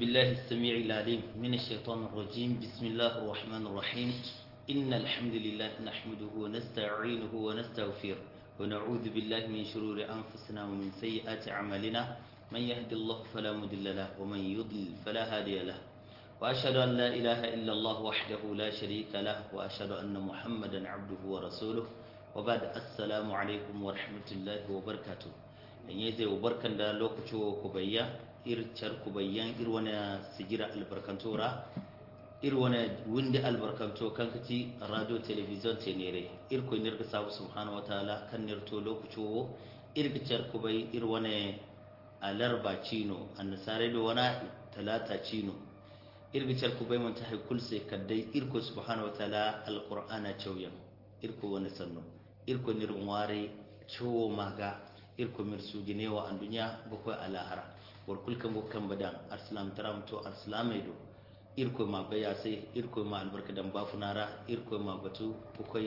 بالله السميع العليم من الشيطان الرجيم بسم الله الرحمن الرحيم إن الحمد لله نحمده ونستعينه ونستغفره ونعوذ بالله من شرور أنفسنا ومن سيئات أعمالنا من يهد الله فلا مضل له ومن يضلل فلا هادي له وأشهد أن لا إله إلا الله وحده لا شريك له وأشهد أن محمدا عبده ورسوله وبعد السلام عليكم ورحمة الله وبركاته in yi zai barkan da lokaci ku bayya ircar ku bayyan ir wani sigira albarkantora ir wani windi albarkanto kan kaci radio television tenere ir ku nirga sabu subhanahu wataala kan nirto lokaci wo irgicar ku bai ir wani alarba cino annasare da wani talata cino irgicar ku bai mun ta haikul sai kaddai ir ku subhanahu wataala alqur'ana chawyan ir ku wani sanno ir ku nirin ware ciwo maga irko mir sujinewa an duniya bakwai a lahara war kulkan gokan badan arsalam taram to arsalamai do irko ma baya sai irko ma albarka dan bafunara irko ma batu bakwai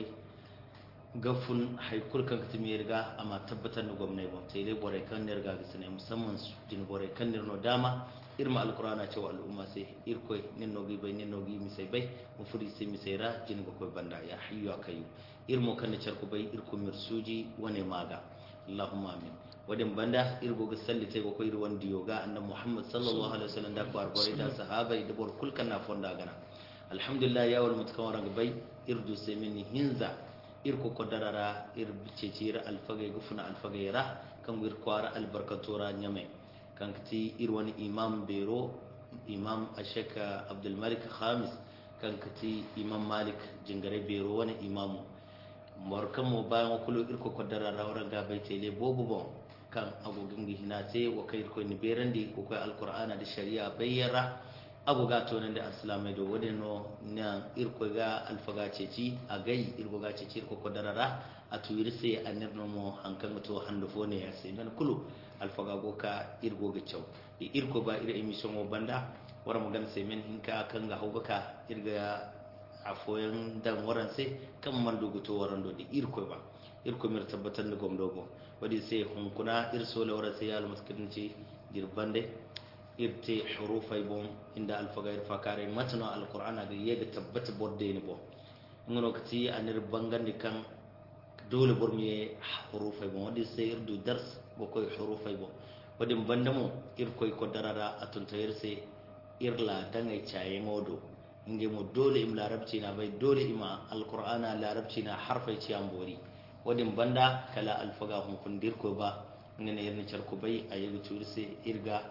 gafun haikul kan katimi riga amma tabbatar da gwamnati ba sai dai bore kan ne riga gisa ne musamman su jin bore kan ne no dama irma alqur'ana cewa al'umma sai irko nin nogi bai nin nogi mi sai bai mu furi sai mi sai ra jin bakwai banda ya hayyu akayu irmo kan ne charku bai irko mir suji wane maga allahumma amin wadin banda irgo ga salli tay ko iri wandi yoga annabi muhammad sallallahu alaihi wasallam da ko arbore da sahaba da bor kulkan na fonda gana alhamdulillah ya wal mutakawara ga bai irdu semini hinza irko ko darara ir bicecira alfaga gufuna alfaga ra kan wir kwara albarkatora nyame kan kati ir wani imam bero imam ashaka abdul malik khamis kan kati imam malik jingare bero wani imamu morkan mo bayan wakulu irko ko dara rawran ga bai tele bobu bon kan agogin gihina sai wa kai ko ni berandi ko kai alqur'ana da shari'a bayyara ago ga to nan da islamai do wode no na irko ga alfaga ceci a gai irko ga ceci irko ko darara a tuyir sai anir no mo hankan to hando fone ya sai nan kulu alfaga go ka irgo ga cew di irko ba ira emission mo banda wara mo gan sai men hinka kan ga hawbaka irga a foyan dan waran sai kan man dogoto waran do di irko ba irko mir tabbatar da gom dogo wadi sai hunkuna ir sole wara sai al maskidin ce dirbande irte hurufai bon inda alfaga irfa kare matano alqur'ana ga yega tabbata bodde ni bo ngono kati anir bangandi kan dole bormi hurufai bon wadi sai irdu dars go koy hurufai bon wadi bandamo irkoy ko darara atunta irse irla dangai chaye modo inge mo dole im larabci na bai dole ima alqur'ana larabci na harfai ci ambori wadin banda kala alfaga hun kundir ko ba ngene yerni charko bai ayi turse irga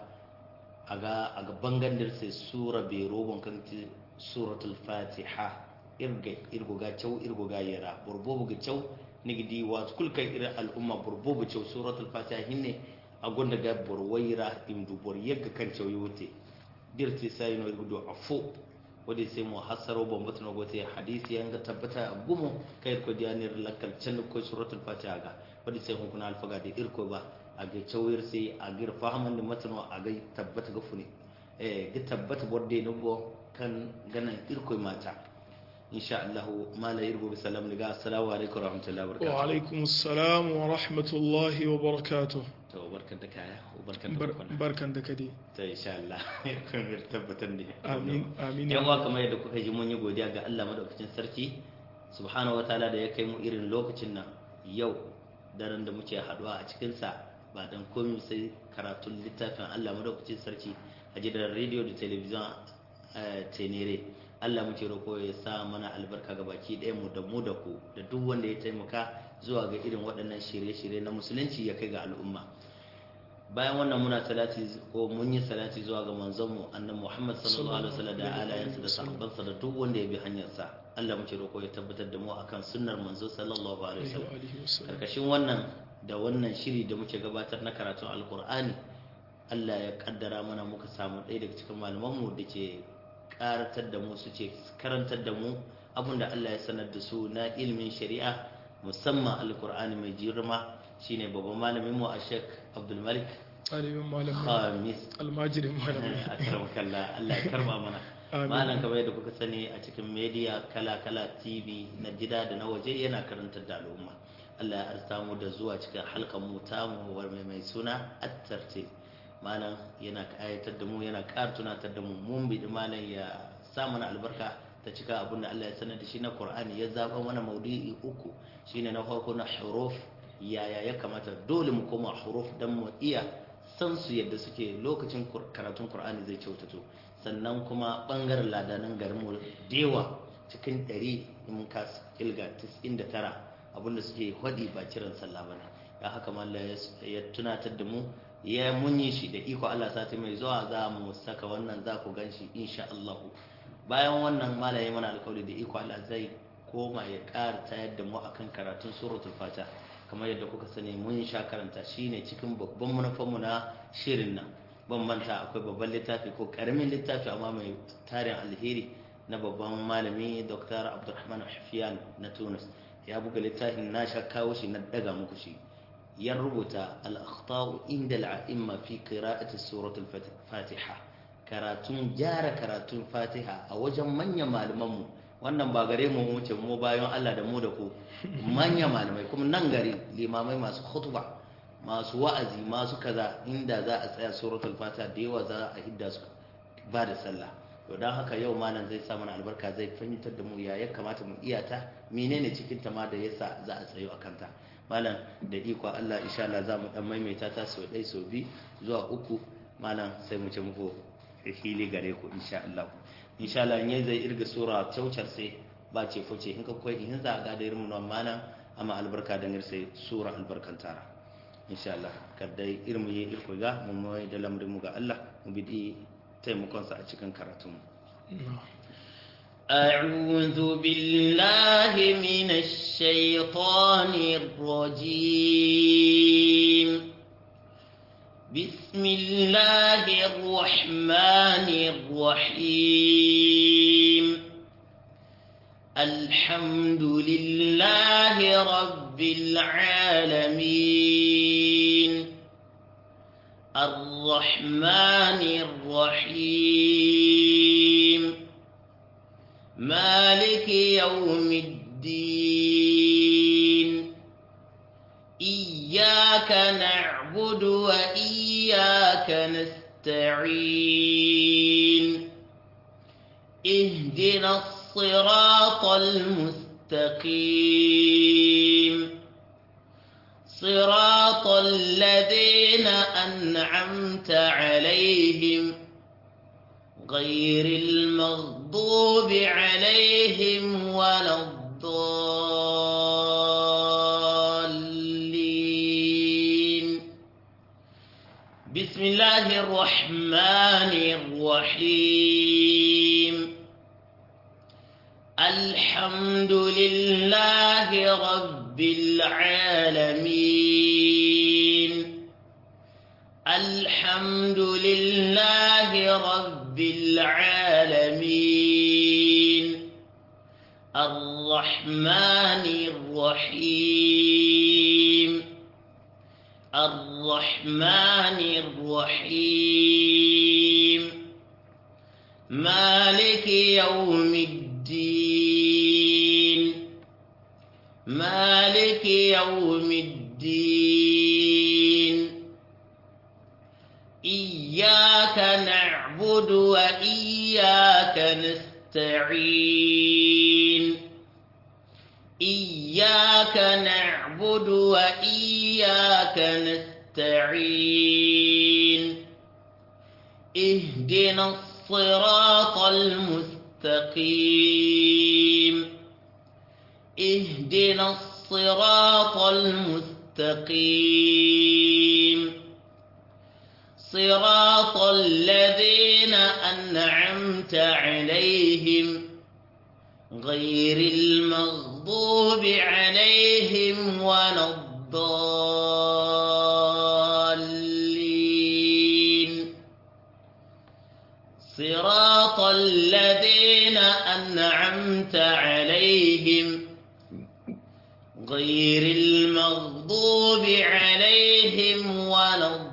aga aga bangandir se sura be robon kan ti suratul fatiha irga irgo ga chaw irgo ga yara burbobu ga chaw nigdi wa kul kai ira al umma burbobu chaw suratul fatiha hinne agonda ga borwaira imdu bor yegga kan chaw yote dirti sai no irgo do afo wadda sai mu hasaro bambata na gote hadisi yan ga tabbata a gumo kai ko diyanir lakal can ko suratul fatiha ga wadda sai hukuna alfaga da irko ba a ga cawir sai a ga fahaman da matano a ga tabbata ga fune eh ga tabbata borde ne go kan ganan irko mata insha Allah mala irgo bi salam daga assalamu alaikum warahmatullahi wabarakatuh wa alaikum assalam wa rahmatullahi wa barakatuh to barkan da kaya barkan da kwana barkan da kade ta insha Allah kun tabbatar ne amin amin yan uwa kamar yadda kuka ji mun yi godiya ga Allah madaukakin sarki subhanahu wataala da ya kai mu irin lokacin nan yau daren da muke haduwa a cikin sa ba dan komai sai karatun littafin Allah madaukakin sarki a gidan radio da television tenere Allah muke roƙo ya sa mana albarka ga baki ɗaya mu da mu da ku da duk wanda ya taimaka zuwa ga irin waɗannan shirye-shirye na musulunci ya kai ga al'umma bayan wannan muna salati ko mun yi salati zuwa ga manzonmu annabi Muhammad sallallahu alaihi wasallam da alayansa da sahabbansa da duk wanda ya bi hanyarsa Allah muke roƙo ya tabbatar da mu akan sunnar manzo sallallahu alaihi wasallam karkashin wannan da wannan shiri da muke gabatar na karatun alqur'ani Allah ya kaddara mana muka samu ɗaya daga cikin malamanmu da ke karatar da mu su ce karantar da mu abinda Allah ya sanar da su na ilimin shari'a musamman alqur'ani mai girma shine babban malamin mu a Sheikh Abdul Malik alimin malam Khamis almajirin malam akramakallah Allah ya karba mana malam kamar yadda kuka sani a cikin media kala kala TV na gida da na waje yana karantar da al'umma Allah ya arsa mu da zuwa cikin halkan mu ta mu mai mai suna at-tartil malam yana kayatar da mu yana ƙara tunatar da mu mun bi malam ya sa mana albarka ta cika abin da Allah ya sanar da shi na Qur'ani ya zaba mana maudu'i uku shine na farko na huruf yaya ya kamata dole mu koma huruf dan mu iya san su yadda suke lokacin karatun Qur'ani zai kyautato sannan kuma bangaren ladanan garin mu dewa cikin 100 in ka kilga 99 abinda suke hadi ba kiran sallah bane ya haka mallam ya tunatar da mu ya munyi shi da iko Allah sati mai zuwa za mu saka wannan za ku gan shi insha Allah bayan wannan malaye mana alƙawari da iko Allah zai koma ya ƙara tayar da mu akan karatun suratul fata kamar yadda kuka sani mun sha karanta shine cikin babban manufarmu na shirin nan ban manta akwai babban littafi ko karamin littafi amma mai tarin alheri na babban malami Dr. Abdulrahman Hafiyan na Tunis ya buga littafin na sha kawo shi na daga muku shi ya rubuta al-akhtau inda al-a'imma fi qira'ati suratul fatiha karatun gyara karatun fatiha a wajen manyan malamanmu wannan ba gare mu wuce mu bayan Allah da mu da ku manya malamai kuma nan gari limamai masu khutba masu wa'azi masu kaza inda za a tsaya suratul fatiha da yawa za a hidda su ba da sallah to dan haka yau malam zai sa mana albarka zai fahimtar da mu ya ya kamata mu iya ta menene cikin ta ma da yasa za a tsayo akan ta malam da iko Allah insha Allah za mu dan maimaita ta sau ɗaya sau biyu zuwa uku malam sai mu ce muku hili gare ku insha Allah insha Allah in zai irga sura taucar sai ba ce fuce in ka koyi in za ga da irin nan malam amma albarka da ngir sai sura albarkan tara insha Allah kada irin mu yi irko ga mu mai da lamrin mu ga Allah mu bi taimakon sa a cikin karatun mu أعوذ بالله من الشيطان الرجيم بسم الله الرحمن الرحيم الحمد لله رب العالمين الرحمن الرحيم مالك يوم الدين إياك نعبد وإياك نستعين اهدنا الصراط المستقيم صراط الذين أنعمت عليهم غير المغضوب عليهم ولا الضالين بسم الله الرحمن الرحيم الحمد لله رب العالمين الحمد لله رب العالمين الرحمن الرحيم الرحمن الرحيم مالك يوم الدين مالك يوم الدين إياك نعبد وإياك نستعين إياك نعبد وإياك نستعين اهدنا الصراط المستقيم اهدنا الصراط المستقيم صراط الذين أنعمت عليهم غير المغضوب عليهم ولا الضالين صراط الذين أنعمت عليهم غير المغضوب عليهم ولا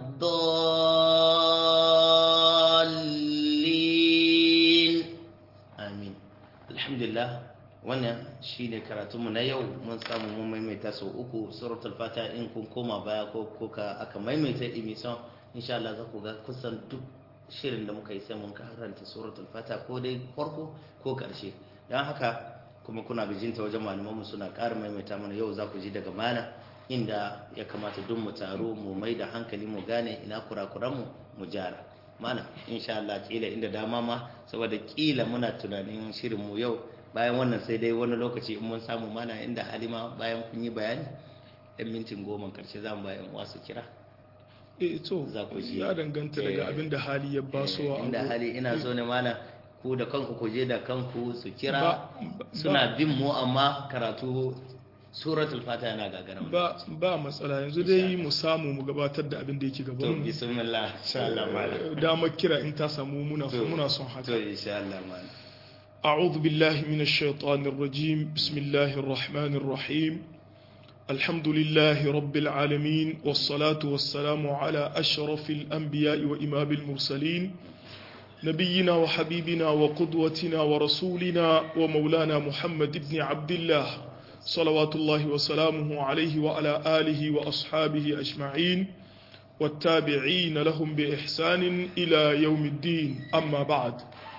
الضالين amin alhamdulillah wannan shine karatunmu na yau mun samu mun maimaita sau uku suratul fatiha in kun koma baya ko kuka aka maimaita emission insha Allah za ku ga kusan duk shirin da muka yi sai mun karanta suratul fata ko dai farko ko karshe don haka kuma kuna bijinta wajen malamanmu suna ƙara maimaita mana yau za ku ji daga mana inda ya kamata duk mu taro mu mai da hankali mu gane ina kurakuranmu mu jara mana insha Allah kila inda dama ma saboda kila muna tunanin shirin mu yau bayan wannan sai dai wani lokaci in mun samu mana inda halima bayan kun yi bayani ɗan mintin goma karshe za mu bayan wasu kira eh to Za ku ji. ya danganta daga Eh, abin da hali ya basowa inda abu. hali ina so ne mana ku da kanku ku je da kanku su kira Ba- ba- suna bin mu amma karatu suratul fata yana gagara mu. ba ba matsala yanzu dai mu samu mu gabatar da abin da yake to gaban mu bismillah insha Allah malam damar kira in ta samu muna To- muna son to haka insha Allah malam أعوذ بالله من الشيطان الرجيم بسم الله الرحمن الرحيم الحمد لله رب العالمين والصلاة والسلام على أشرف الأنبياء وإمام المرسلين نبينا وحبيبنا وقدوتنا ورسولنا ومولانا محمد بن عبد الله صلوات الله وسلامه عليه وعلى آله وأصحابه أجمعين والتابعين لهم بإحسان إلى يوم الدين أما بعد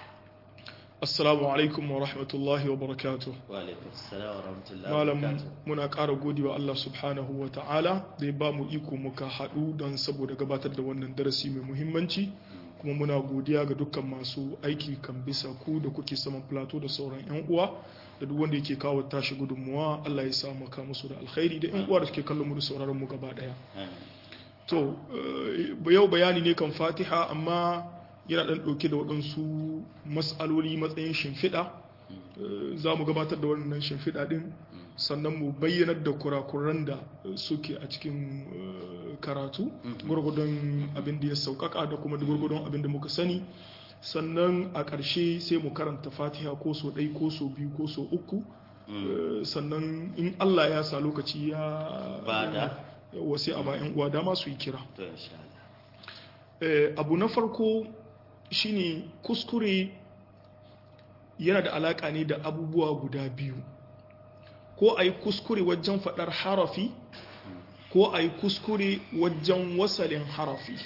Assalamu alaikum wa rahmatullahi wa barakatuh. wa alaikum assalam wa rahmatullahi wa Malam barakatuh muna ƙara godewa Allah subhanahu wa ta'ala da ya ba mu iko muka haɗu don saboda gabatar da wannan darasi mai muhimmanci kuma muna godiya ga dukkan masu aiki kan bisa ku da kuke saman plateau da sauran 'yan uwa da duk wanda yake kawo tashi gudunmuwa Allah ya sa maka musu da alkhairi da 'yan uwa da suke kallon mu da sauraron mu gaba ɗaya. Amin. To, eh, yau bayani ne kan fatiha amma yana ɗan ɗauke da waɗansu matsaloli matsayin shimfiɗa. Eh, Za mu gabatar da wannan shimfiɗa ɗin sannan mu bayyanar da kurakuran da eh, suke a cikin eh, karatu gwargwadon abin da ya sauƙaƙa da kuma da gwargwadon abin da muka sani sannan a ƙarshe sai mu karanta fatiha ko so ɗai ko so biyu ko so uku Eh, sannan in Allah ya sa lokaci ya Bada. wasu a bayan uwa dama su yi kira to insha Allah Eh, abu na farko shine kuskure yana da alaka ne da abubuwa guda biyu ko a yi kuskure wajen faɗar harafi ko a yi kuskure wajen wasalin harafi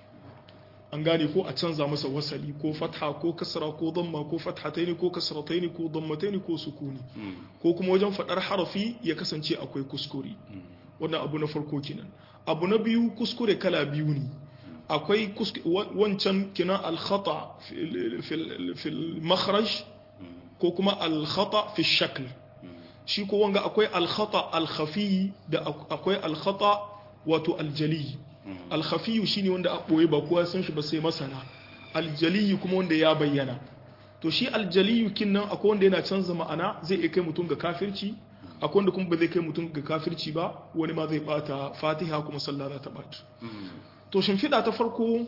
an gane ko a canza masa wasali ko fatha ko kasra ko damma ko fathataini ko kasrataini ko dammataini ko sukuni Mm, ko kuma wajen faɗar harafi ya kasance akwai kuskure mm, wannan abu na farko kenan abu na biyu kuskure kala biyu ne akwai kusk- wa- wancan kinan alkhata fil- fil fil makhraj mm, ko kuma alkhata fi shakl mm. shi ko wanga akwai alkhata alkhafi da ak- akwai alkhata wato aljali Mm. alkhafi shine wanda a boye ba kowa san shi ba sai masana aljali kuma wanda ya bayyana to shi aljali kinnan akwai wanda yana canza ma'ana zai iya kai mutum ga kafirci akwai wanda kuma ba zai kai mutum ga kafirci ba wani ma zai bata fatiha kuma sallah za ta bata Mm, to shimfiɗa ta farko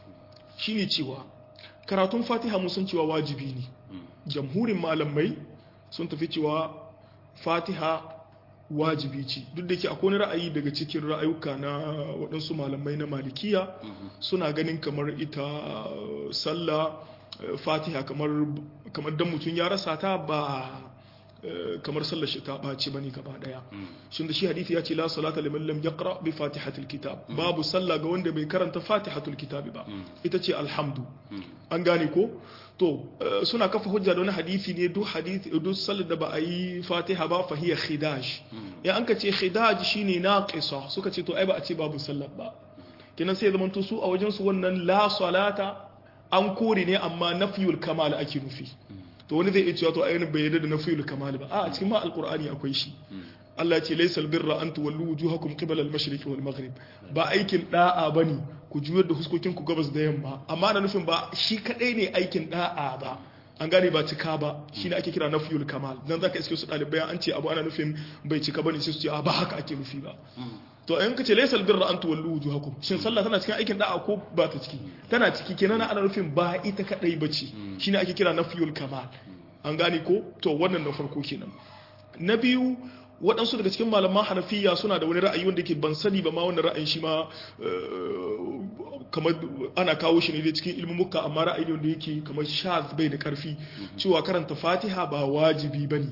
shine cewa karatun fatiha mun san cewa wajibi ne mm, jamhurin malamai sun tafi cewa fatiha wajibi ce duk da ke akwai wani ra'ayi daga cikin ra'ayuka na waɗansu malamai na malikiya mhm, suna ganin kamar ita uh, sallah uh, fatiha kamar kamar dan mutum ya rasa ta ba uh, kamar sallar shi ta ɓaci bane gaba ɗaya mm. shin da shi hadisi ya ce la salata liman lam yaqra bi fatihatil kitab babu sallah ga wanda bai karanta fatihatul kitab ba Mm. ita ce alhamdu Mm. an gane ko to eh, suna kafa hujja da wani hadisi ne duk hadisi duk sallar da ba a yi fatiha ba fa hiya khidaj ya an ka ce khidaj shine naqisa suka ce to ai ba a ce babu sallar ba kenan sai zaman to su a wajen su wannan la salata an kore ne amma nafiyul kamal ake nufi to wani zai iya cewa to ai bai yarda da nafiyul kamal ba a cikin ma alqur'ani akwai shi Allah ya ce laysal birra an tuwallu wujuhakum qibala al-mashriqi wal maghrib ba aikin da'a bane ku juyar da huskokin ku gabas da yamma amma na nufin ba shi kadai ne aikin da'a ba an gane ba cika ba shine ake kira nafiyul kamal dan zaka iske su dalibai an ce abu ana nufin bai cika bane sai su ce a ba haka ake nufi ba to in ka ce laysal birra an tuwallu wujuhakum shin sallah tana cikin aikin da'a ko ba ta ciki tana ciki kenan ana nufin ba ita kadai bace shine ake kira nafiyul kamal an gane ko to wannan na farko kenan na biyu waɗansu daga cikin malaman hanafiya suna da wani ra'ayi wanda ke ban sani ba ma wannan ra'ayin shi ma kamar ana kawo shi ne dai cikin ilmumuka amma ra'ayi ne wanda yake kamar shaz bai da karfi cewa karanta fatiha ba wajibi ba ne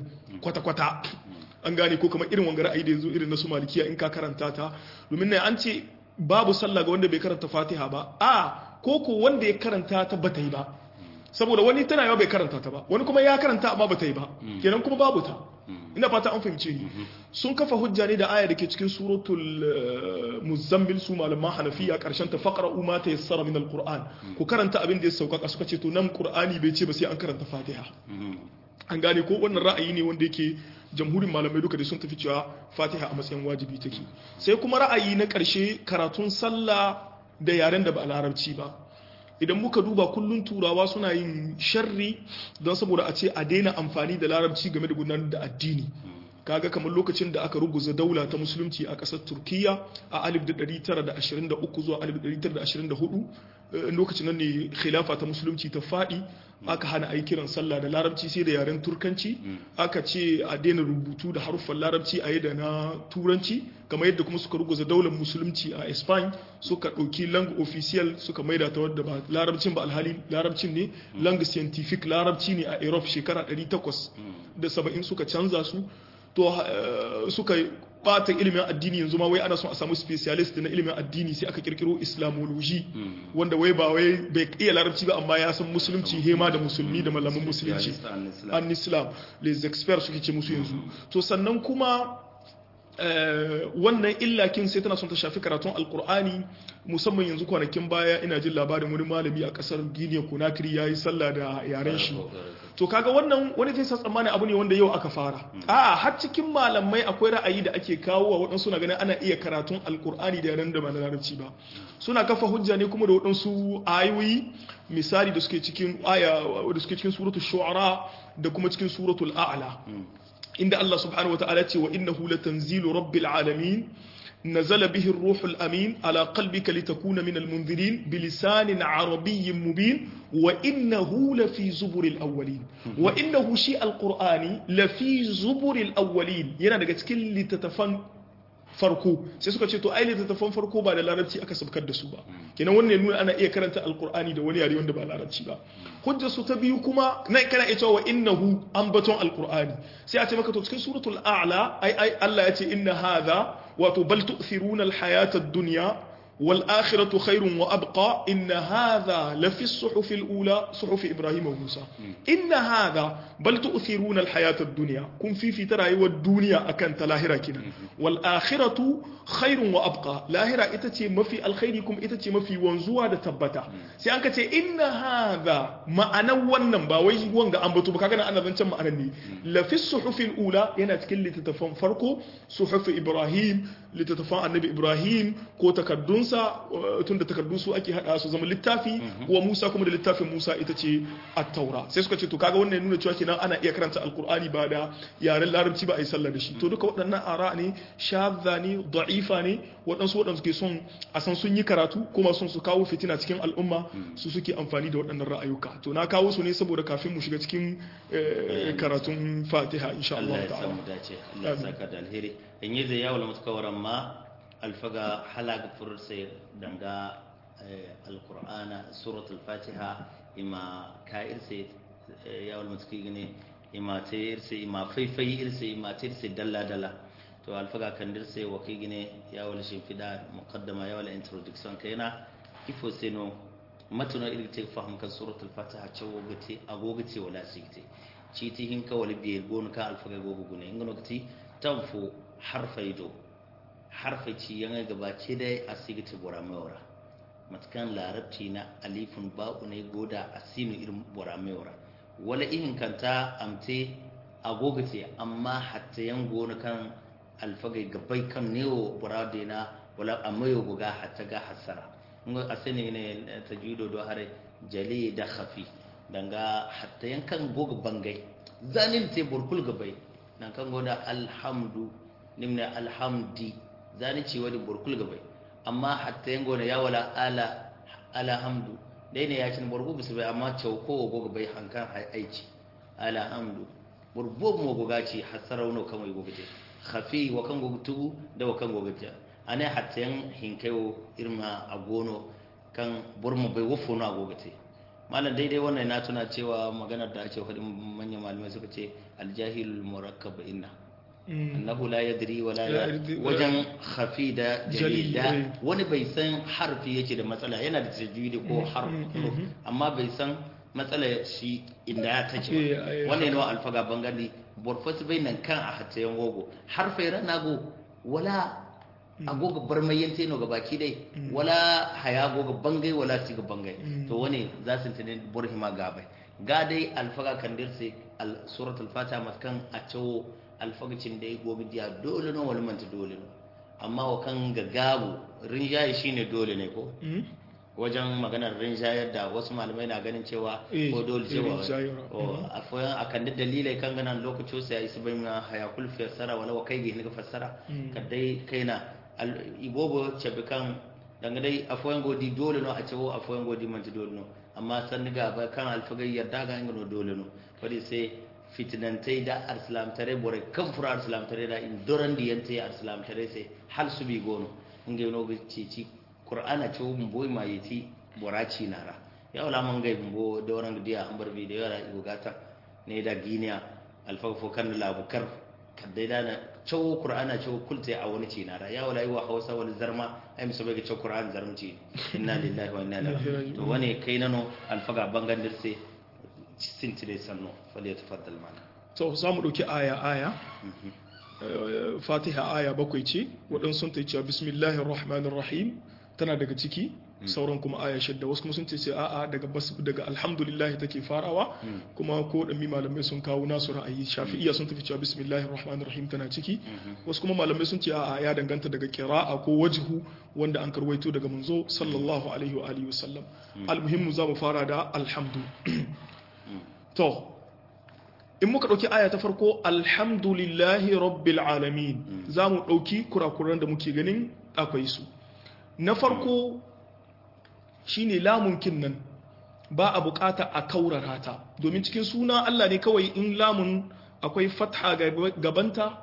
kwata-kwata an gane ko kamar irin wanga ra'ayi da yanzu irin na su malikiya in ka karanta ta domin nan an ce babu sallah ga wanda bai karanta fatiha ba a ko ko wanda ya karanta ta bata yi ba saboda wani tana yawa bai karanta ta ba wani kuma ya karanta amma bata yi ba kenan kuma babu ta ina fata an fahimce ni sun kafa hujja ne da aya da ke cikin suratul eh, muzammil su malaman hanafiya karshen ta faqra ma ta yassara min alquran ku karanta abin da ya sauƙaƙa suka ce to nan qur'ani bai ce ba sai an karanta fatiha an gane ko wannan ra'ayi ne wanda yake jamhurin malamai duka da sun tafi cewa fatiha a matsayin wajibi take sai kuma ra'ayi na ƙarshe karatun sallah da yaren da ba a larabci ba idan muka duba kullun turawa suna yin sharri don saboda a ce a daina amfani da larabci game da gudanar da addini kaga kamar lokacin da aka ruguza daula ta musulunci a ƙasar turkiya a 1923 zuwa 1924 eh, lokacin nan ne khilafa ta musulunci ta faɗi aka hana a yi kiran sallah da larabci sai da yaren turkanci aka ce a daina rubutu da haruffan larabci a yi da na turanci kamar yadda kuma suka ruguza daular musulunci a spain suka ɗauki lang official suka maida ta wadda ba larabcin ba alhali larabcin ne lang scientific larabci ne a europe shekara 870 suka canza su to eh, suka bata ilimin addini yanzu ma wai ana son a samu specialist na ilimin addini sai aka kirkiro islamology wanda wai ba wai bai iya larabci ba amma ya san musulunci hema da musulmi da malaman musulunci an islam les experts suke ce musu yanzu to sannan kuma eh, wannan illakin sai tana son ta shafi karatun alkur'ani musamman yanzu kwanakin baya ina jin labarin wani malami a kasar guinea conakry ya yi sallah da yaren shi to kaga wannan wani zai sa tsammani abu ne wanda yau aka fara a har cikin malamai akwai ra'ayi da ake kawo wa waɗansu na ganin ana iya karatun alkur'ani da yaren da ba na larabci ba suna kafa hujja ne kuma da waɗansu ayoyi misali da suke cikin aya da suke cikin suratul shu'ara da kuma cikin suratul a'la inda Allah subhanahu wataala ce wa innahu latanzilu rabbil alamin نزل به الروح الأمين على قلبك لتكون من المنذرين بلسان عربي مبين وإنه لفي زبر الأولين وإنه شيء القرآن لفي زبر الأولين yana daga cikin littattafan farko sai suka ce to ai littattafan farko ba da larabci aka sabkar da su ba kenan wannan ya nuna ana iya karanta alkur'ani da wani yare wanda ba larabci ba hujjar su ta biyu kuma na kana iya cewa innahu ambaton alkur'ani sai a ce maka to cikin suratul a'la ai ai Allah ya ce inna hadha wato bal tu'thiruna alhayata ad-dunya wal akhiratu khairun wa abqa inna hadha la fi as-suhuf al-ula suhuf ibrahim wa musa inna hadha bal tu'thiruna alhayata ad-dunya kun fi fi rayuwar duniya akan ta lahira kinan wal akhiratu khairun wa abqa lahira ita ce mafi alkhairi kuma ita ce mafi wanzuwa da tabbata sai an ka ce inna hadha ma'anan wannan ba wai wanga an bato ba kaga ana zancen ma'anan ne la fi as-suhuf al-ula yana cikin littattafan farko suhuf ibrahim littattafan annabi ibrahim ko takaddunsa tunda takaddu su ake hada su zama littafi wa musa kuma da littafin musa ita ce at-taura sai suka ce to kaga wannan ya nuna cewa kenan ana iya karanta alqur'ani ba da yaren larabci ba a yi sallah da shi to duka waɗannan ara ne shadda ne da'ifa ne waɗansu waɗansu ke son a san sun yi karatu kuma son su kawo fitina cikin al'umma su suke amfani da waɗannan ra'ayuka to na kawo su ne saboda kafin mu shiga cikin karatun fatiha insha Allah Allah ya samu dace Allah ya saka da alheri in yi zai yawon mutakawaran ma alfaga halaga furse danga alkur'ana suratul fatiha ima ka irse yawon mutaki gane ima ta irse ima faifai irse ima ta irse dalla dalla to alfaga kan dirse wa kai gine yawon shimfida muqaddama yawon introduction kaina ifo seno matuna iri ta fahim kan suratul fatiha cewa gate agogace wala sigte citi hinka wala biye gonu ka alfaga gogo gune ingano gati tanfo harfai do harfai ci yanga gabace dai a sigiti bora mewara matkan larabci na alifun ba'u ne goda a sinu irin bora mewara wala ihin kanta amte agogace amma hatta yan gona kan alfagai gabai kan newo bora na wala amma yo goga hatta ga hasara ngo asene ne tajudo do hare jali da khafi danga hatta yan kan goga bangai zanin te burkul gabai nan kan goda alhamdu nimna alhamdi zani ci wadi burkul gabai amma hatta yango na ya wala ala alhamdu dai ne ya cin burgu bisu bai amma chauko go gabai hankan aici alhamdu burbo mo go gaci hasarauno kan wai gobe khafi wa kan go tu da wa kan go gaja ane hatta yan hinkayo irma agono kan burmo bai wofo na go gate malam daidai wannan na tuna cewa maganar da ake faɗin manyan malamai suka ce aljahil murakkab inna annahu la yadri wala La yadri- wajen khafi da Jali, jalida eh. wani bai san harfi yake da matsala yana da tajwidi ko harf huruf, amma bai san matsala shi inda ya take Eh, ba eh, wannan yana alfaga bangare borfas bai nan kan a hatayen wogo harfai ranago wala agoga barmayen teno ga baki dai wala haya goga bangai wala siga bangai to wani za su tane burhima gabai ga dai alfaga kandirse al suratul fatiha matkan a cewo alfagacin da ya gobe diya dole no wani manta dole no amma wa kan ga gabu rinjaye shine dole ne ko Mm. wajen maganar rinjayar da wasu malamai na ganin cewa Eh, ko dole eh, cewa rinjayarwa. o a foyan akan da dalilai kan ganan lokacin sai isi bai na hayakul fassara wala wa kai ga fassara Mm. kadai kaina al- ibobo cebe kan danga dai a foyan godi dole no a cewo a foyan godi man dole no amma san ga ba kan alfagai yarda ga ingano dole no wadi sai fitinantai da arslam tare bore kan fura arslam tare da in doran diyante arslam tare sai hal su bi gono inge no ga cici qur'ana ce mun boy ma yiti boraci nara ya wala man ga bumbo doran da dia ambar bi da yara igugata ne da giniya alfaga fo kan labukar kadai da na cewo qur'ana cewo kulte a wani ci nara ya wala yi wa hausa wani zarma ai musu bai ga cewo qur'an zarmci inna lillahi wa inna ilaihi raji'un to wani kai nano alfaga bangan dirse sintire sanno fali tafaddal mana to za mu ɗauki aya aya Eh, fatiha aya bakwai ce waɗansu sun ta cewa bismillahir rahmanir rahim tana daga ciki sauran kuma aya shidda wasu kuma sun ce ce a'a daga bas daga alhamdulillah take farawa kuma ko da malamai sun kawo nasu ra'ayi shafi'iyya sun tafi cewa bismillahir rahmanir rahim tana ciki wasu kuma malamai sun ce a'a ya danganta daga qira'a ko wajhu wanda an karwaito daga manzo sallallahu alaihi wa alihi wasallam almuhimmu za mu fara da alhamdu to in muka ɗauki aya ta farko alhamdulillahi rabbil alamin za mu ɗauki kurakuran da muke ganin akwai su na farko shine lamunkin nan ba a bukata a kaurara ta domin cikin suna Allah ne kawai in lamun akwai fatha gabanta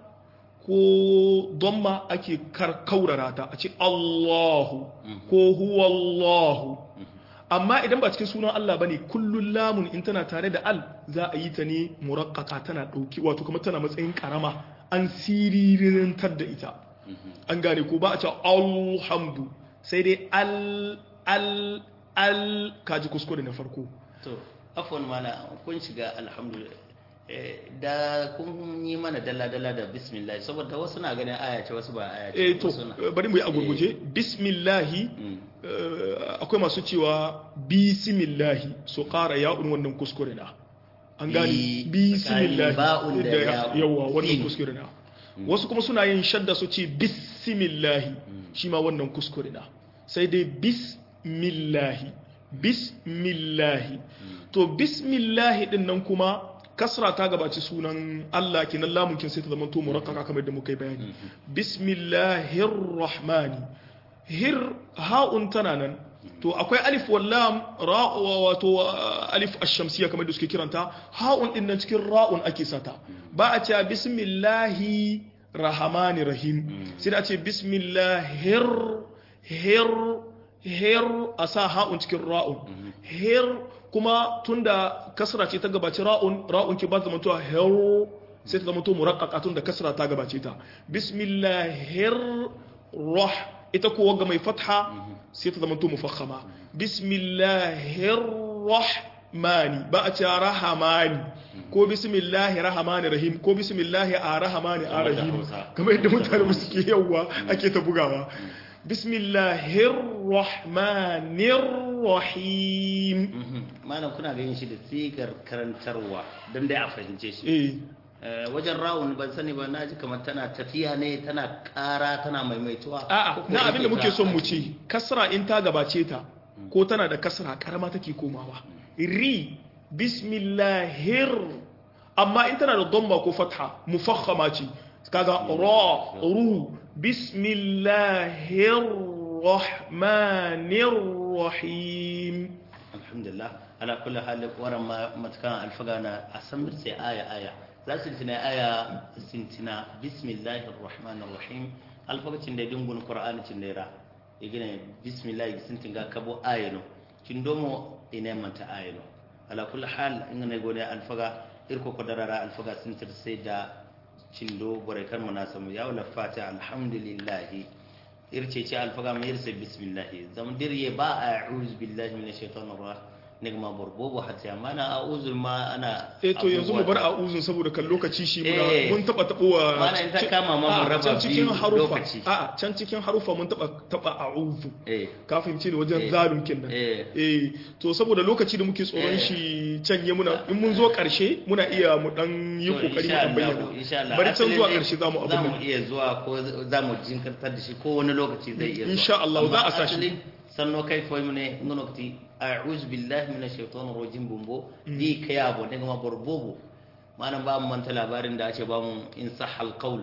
ko domma ake kaurara ta a ce Allahu ko huwa Allahu amma idan ba cikin sunan Allah bane kullun lamun in tana tare da al za a yi ta ne murakkaka tana dauki wato kuma tana matsayin karama an siririntar da ita an gane ko ba a ce alhamdu sai dai al al al kaji kuskure na farko to afwan mana kun shiga alhamdulillah da kun yi mana dalla-dalla da bismillah saboda wasu na ganin aya ce wasu ba aya ce eh to wasu na- bari mu yi a gurguje bismillahi Mm. eh, akwai masu cewa bismillahi su ƙara ya'un wannan kuskure na an gani Bi- bismillahi tsakanin ba'un da ya'un. yawa wannan Sin. kuskure na wasu kuma suna yin shadda su ce bismillahi shi ma wannan kuskure na sai dai bismillahi bismillahi to bismillahi din nan kuma kasra ta gabaci sunan Allah kenan lamun kin sai ta zama to murakkaka kamar da muka yi bayani bismillahir rahmani hir ha'un tana nan to akwai alif wallam ra wato uh, alif ash-shamsiyya kamar da suke kiranta ha'un din nan cikin ra'un ake sata ba a cewa bismillahi rahmani rahim sai da a ce bismillahir hir hir a sa ha'un cikin ra'un hir kuma tunda kasra ce ta gabaci ra'un ra'un ki ba ta zamantowa hir sai ta zamanto muraqqaqa tunda kasra ta gabace ta bismillahir rah ita kuwa ga mai fatha sai ta zamanto mufakhama bismillahir rahmani ba a ce rahamani ko bismillahi rahmani rahim ko bismillahi a rahmani a Kamar da rahim Hausa. kamar yadda mutane suke yawa ake ta bugawa bismillahir rahmanir rahim Mhm. malam kuna ganin shi da sigar karantarwa don dai a fahimce shi eh Eh, wajen rawun ban sani ba na ji kamar tana tafiya ne tana ƙara tana maimaituwa a'a Ko ko na abin da ita muke son mu a ce kasra in ta gabace ta ko tana da kasra karama take komawa ri bismillahir amma in tana da dhamma ko fatha mufakhama ce kaga ra ru bismillahir rahmanir rahim alhamdulillah ala kulli hal waran ma matkan alfaga na asamir sai aya aya za su tina aya sintina bismillahir rahmanir rahim alfagacin da dingun qur'ani cin da ra igine bismillah sintin ga kabo ayano cin domo ina manta ayano ala kulli hal in ne gone alfaga irko ko darara alfaga sintir sai da cindo bore kan muna samu ya wala fata alhamdulillah irce ce alfaga mai irse bismillah zam dirye ba a'udhu billahi minash shaitanir rajim nigma borbobo hatta mana a'udhu ma ana eh to yanzu mu bar abubuwa- a'uzun saboda kan lokaci shi muna Eh. mun taba tabowa Mana in ta ci- kama ma mun a, raba can cikin biyu harufa lokaci. a can cikin harufa mun taba taba a'udhu eh ka fahimci ne wajen Eh. zalun kenan Eh. eh to saboda lokaci da muke tsoron Eh. shi canye muna in mun zo karshe muna iya mu dan yi To, kokari mu insha dan Allah, bayyana insha Allah. bari can Asali zuwa dai karshe zamu abin za mu nan iya zuwa ko za mu jinkirtar da shi ko wani lokaci zai iya zuwa Insha Allah, za a sa shi. asalin sanno kai foi mune ngono kati a'udhu billahi minash shaitanir rajim bumbo di kaya bo daga ma borbobo manan ba mu manta labarin da ake ba mu in sahal qaul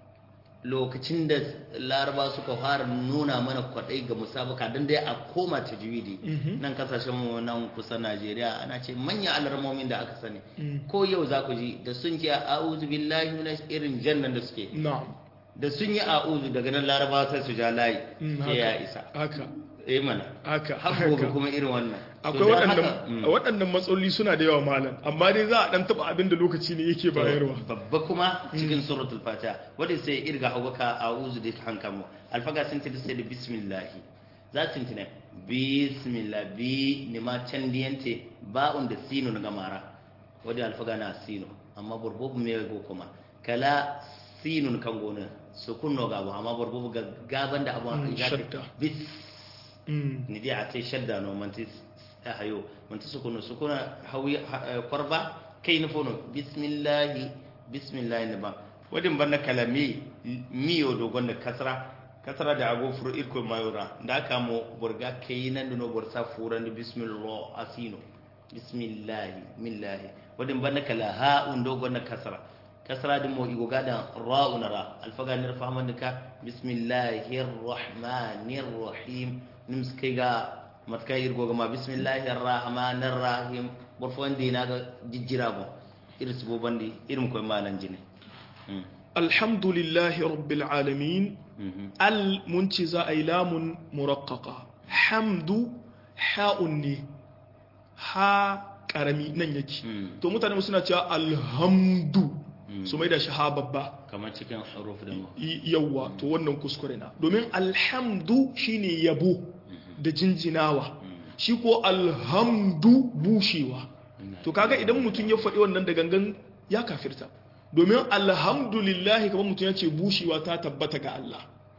lokacin da laraba suka fara nuna mana kwadai ga musabaka don dai a koma tajwidi nan kasashen mu nan kusa Najeriya ana ce manyan alarmomin da aka sani ko yau za ku ji da sun ce a'udhu billahi minash irin jannan da suke na'am da sun yi a'udhu daga nan laraba sai su ja layi Mm, sai ya haka isa haka eh mana haka har gobe haka kuma irin wannan To akwai don waɗannan haka, mm. waɗannan matsaloli suna da yawa malam amma dai za a dan taba abin da lokaci ne yake bayarwa babba kuma cikin suratul fatiha wadda sai irga hawaka a'udhu da hankamu alfaga sun tada sai da bismillah za su tintina bismillah bi ni ma can diyante ba'un da sinu na gamara wadda alfaga na sinu amma burbubu me go kuma kala sinun kan gona su kunno gabo amma burbubu ga gaban da abu Mm, ya shadda. bis Mm. ni dai a ce shadda no manti a hayo manti sukunu sukuna hawi ha- eh, kwarba kai na fono bismillahi bismillahi ne ba wadin banna kalami miyo dogon da kasra kasra da ago furu irko mayura da aka mo burga kai nan da no bursa furan da bismillah asino bismillahi millahi wadin banna kala ha'un dogon da kasra kasra din mo igo gadan ra'un ra alfaga nir fahman ka bismillahir rahmanir rahim nims kai ga matka irgo ga ma bismillahir rahmanir rahim borfon dina ga jijjira bo iris bo bandi irin koy malan jine Mm. alhamdulillahi rabbil alamin Mhm. al mun ce za a yi lamun murakkaka hamdu ha'un ne ha karami nan yake Mm. to mutane suna cewa alhamdu Mm. su mai da shi ha babba kamar cikin huruf din mu Y- yawwa to wannan kuskure na domin alhamdu shine yabo da jinjinawa shi ko alhamdu bushewa to kaga idan mutum ya faɗi wannan da gangan ya kafirta domin alhamdulillahi kamar mutum ya ce bushewa ta tabbata ga Allah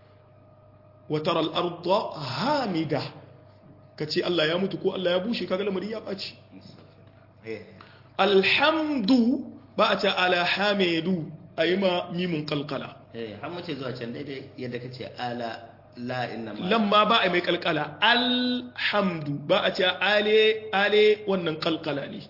wa tara al-ardha hamida kace Allah ya mutu ko Allah ya bushe kaga lamari ya ɓaci eh alhamdu ba a ce ala hamidu ayi ma mimun kalkala eh har mace zuwa can daidai yadda kace ala la inna ma lamma ba a mai kalkala alhamdu ba a ce ale ale wannan kalkala ne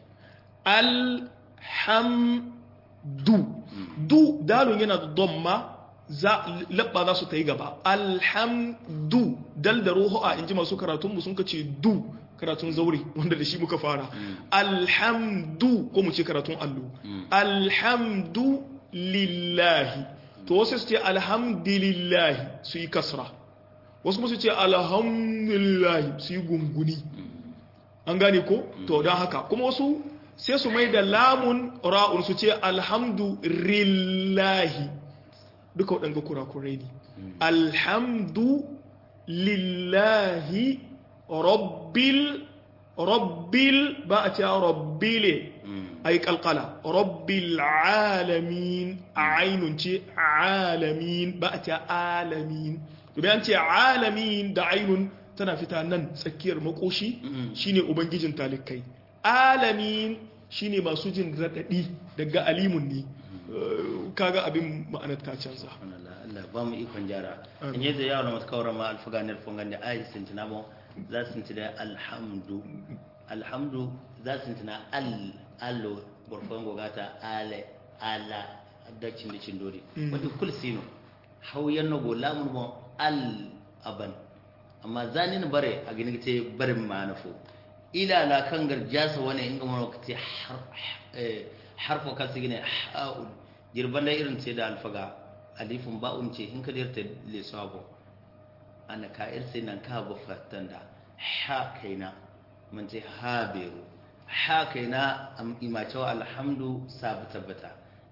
alhamdu du dalun yana da domma za labba za su ta yi gaba alhamdu dal da ruhu a inji masu karatun mu sun kace du karatun zauri wanda da shi muka fara alhamdu ko mu ce karatun allo alhamdu lillahi to wasu su ce alhamdulillahi su yi kasra wasu kuma su ce alhamdulillahi su yi gunguni an gane ko to don haka kuma wasu sai su mai da lamun ra'un su ce alhamdulillahi duka waɗanga kurakurai ne alhamdu lillahi rabbil rabbil ba a ce rabbile ay kalkala rabbil alamin ainun ce alamin ba a ce alamin domin an ce alamin da ainun tana fita nan tsakiyar makoshi shine ubangijin talikai alamin shine masu jin radadi daga alimun ne Eh, kaga abin ma'anar ta canza Allah Allah ba mu ikon jara in yadda yawon masu kawar ma alfaganar fungan da ayi sintina mo za su sintina alhamdu alhamdu za su sintina al allo burfan gogata ale ala da cindi cindori wadda kul sino hauyan na gola mun mo al aban amma zanin bare a gini te barin manafo ila la kan garjasa wani inga mun wakati har eh, harfo kan sigine ha'ul jirban da irin ce da alfaga alifin ba'un ce in ka dirta le sabo ana ka irse nan ka bu fatanda ha kaina mun ce ha beru ha kaina am imace wa alhamdu sabu tabbata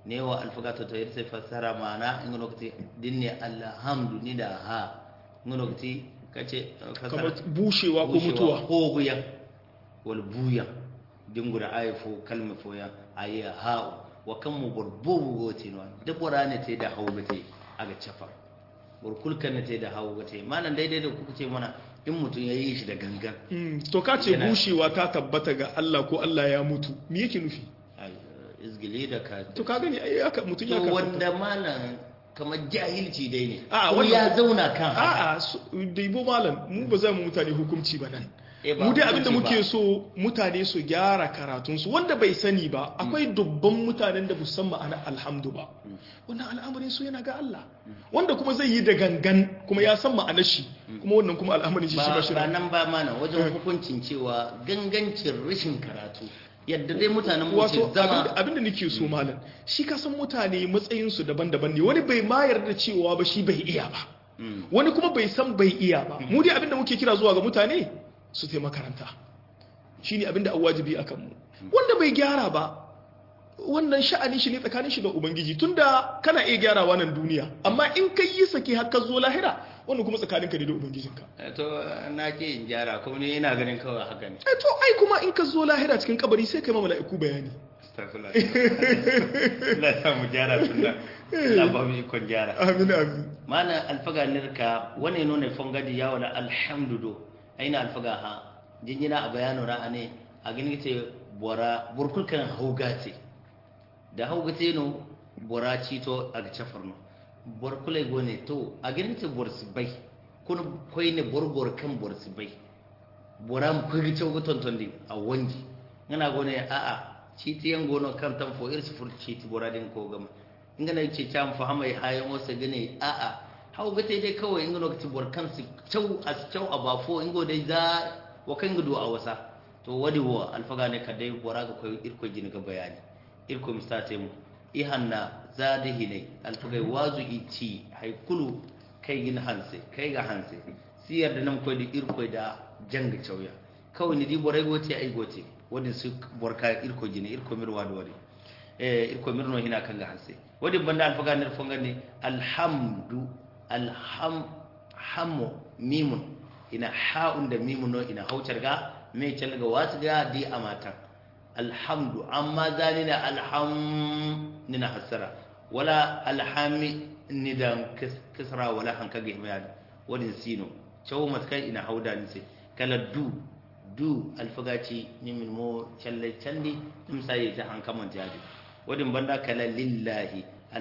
ne wa alfaga to to irse fassara mana in lokati dinne alhamdu ni da ha in lokati kace fassara kamar bushewa ko bushewa mutuwa ko buya wal buya dingura ay fo kalma fo ya ay ha wa kan mu burbubu gote no da borane te da hawgate aga chafar bur kulkan te da hawgate malan daidai da kuka ce mana in mutun yayi shi da gangan Mm, to ka ce Yana- bushewa ta tabbata ga Allah ko Allah ya mutu me yake nufi ay izgili da ka to ka gani ai haka mutum ya to ka wanda malan kamar jahilci dai ne A, ko wannan- ya zauna kan haka a'a su- daibo malam mu ba za mu mutane hukunci ba nan Eh, ba mu dai abinda hukunci muke ba. so mutane su gyara karatunsu wanda bai sani ba akwai dubban mutanen da musan ma'ana alhamdu ba wannan al'amarin su yana ga Allah wanda kuma zai yi da gangan kuma ya san ma'anar shi kuma wannan kuma al'amarin shi shi ba ba shi ba da nan ba mana wajen hukuncin cewa gangancin rashin karatu yadda dai mutanen mu wato ke zama abinda- abinda nake so malam shi ka san mutane matsayinsu daban-daban ne wani bai ma yarda cewa ba shi bai iya ba Mm. wani kuma bai san bai iya ba mu dai abinda muke kira zuwa ga mutane su tai makaranta shine abinda an wajibi akan mu wanda bai gyara ba wannan sha'ani shi ne tsakanin shi da ubangiji tunda kana iya gyarawa nan duniya amma in kai yi sake har ka zo lahira wannan kuma tsakanin ka ne da ubangijinka Eh, to na ke in gyara kuma ne ina ganin kawai haka ne eh to ai kuma in ka zo lahira cikin kabari sai kai ma mala'iku bayani Astaghfirullah. Allah ya sa mu gyara tunda Allah ba mu ikon gyara amin amin mana alfaga nirka wani nuna fongadi ya wala alhamdudo aina alfaga ha jinjina a bayanu ra'ane a gani ce bora burkulkan haugate da haugate no bora cito a ga cafarno borkulai gone to a gani ce borsi bai kun kwai ne borbor kan borsi bai bora mu kwai ce ga tontondi a wangi ngana gone a a citi yan gono kan tan fo irsi fur citi bora din ko gama ingana ce cam fa hamai hayan wasa gane a a hau gate dai kawai ingano ka bor kan su cew as cew a bafo ingo dai za wa kan gudu a wasa to wadi wo alfaga ne kadai bora ga koy irko jini ga bayani irko mistate mu ihanna zadihi ne alfaga wazu ici haikulu kai gin hanse kai ga hanse siyar da nan koy da irko da janga cewya kawai ni di borai gote ai gote wadi su borka irko jini irko mirwa da wadi eh irko mirno hina kan ga hanse wadi banda alfaga ne fonga ne alhamdu alham hammu mimun ina ha'un da mimun no ina haucar ga me can ga wasu ga di amata alhamdu amma zani na alham nina hasara wala alhami ni da kisra wala hanka ga bayani wadin sino cewa matkai ina hauda ni sai kala du du alfagaci ni min mo challe chandi nim sai ta hanka man jadi wadin banda kala lillahi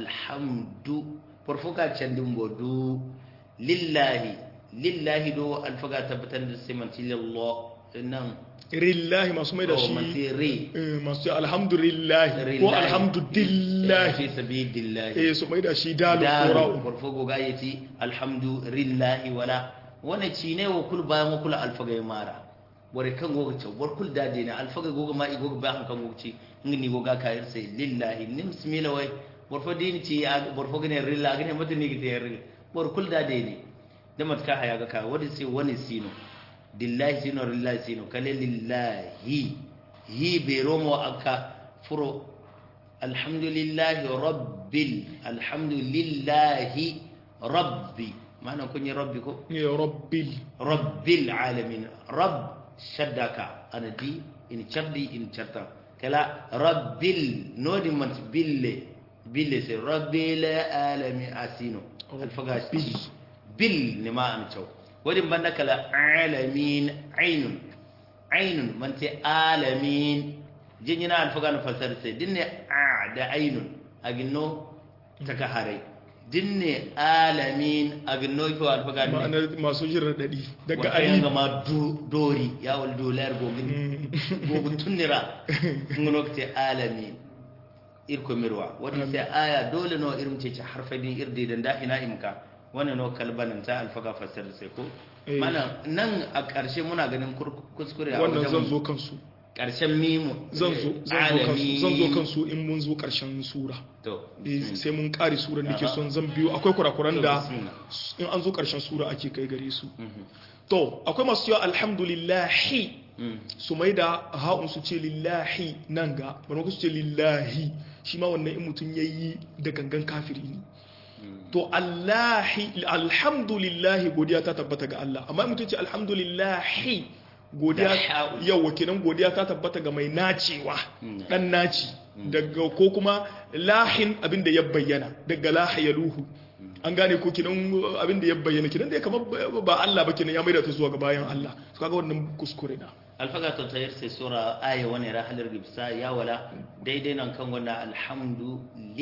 alhamdu farfuka candin bodu lillahi lillahi do alfaga tabbatar da simanci lillah nan rillahi masu mai da oh, masu shi re eh, masu alhamdulillahi ko alhamdulillahi fi sabilillahi eh su mai da shi dalu dalu qura'u farfugo ga yati alhamdulillahi wala wani ci ne wa kul bayan wa kula alfaga ya mara wari kan goga ce war kul dade na alfaga goga ma igoga bayan kan goga ce ngini goga kayar sai lillahi nim smila wai borfo dini ci ya borfo gane rilla gane mata ni gite rilla bor kul dade ne da matka haya ga ka wani sai wani sino dillahi sino lillahi sino kale lillahi hi be romo aka furo alhamdulillahi rabbil alhamdulillahi rabbi ma'ana kun yi rabbi ko ya rabbil rabbil alamin rabb shaddaka ana di in chardi in charta kala rabbil nodi man bille bille se rabbil alamin asino alfaga Rabbil. bil ne ma an chaw wadi banda kala alamin ainun ainun man te alamin jinyina alfaga na fasar sai dinne a da ainun aginno taka harai dinne alamin aginno ko alfaga ne ma'anar masu jin raɗaɗi daga wata yanga ali ma du- dori yawal dolar gogin gogun tunnira ngono kete alami irko mirwa wadi sai aya dole no irin ce ci harfa din irde dan dahina imka wannan no kalbanan ta alfaga fasar sai ko Eh. mana nan a ƙarshe muna ganin kur- kuskure a wannan zan wajen zo kansu ƙarshen mimu zan zo zan zo kansu zan zo kansu in mun zo ƙarshen sura to Eh, sai mun ƙare sura nake Aha. son zan biyo akwai kurakuran da bismillah. in an zo ƙarshen sura ake kai gare su Mhm. to akwai masu cewa alhamdulillahi su mai da ha'un su ce lillahi nan ga bari su ce lillahi shi ma wannan in mutum yayi da gangan kafiri ne to allahi alhamdulillahi godiya ta tabbata ga Allah amma mutum ce alhamdulillahi godiya yawa kenan godiya ta tabbata ga mai nacewa dan naci daga ko kuma lahin abinda ya bayyana daga lahayaluhu an gane ko kinan abinda ya bayyana kinan da ya kama ba Allah ba kinan ya maida ta zuwa ga bayan Allah su kaga wannan kuskure na alfaga to tayar sai sura aya wani rahalar gibsa ya wala daidai nan kan wannan alhamdu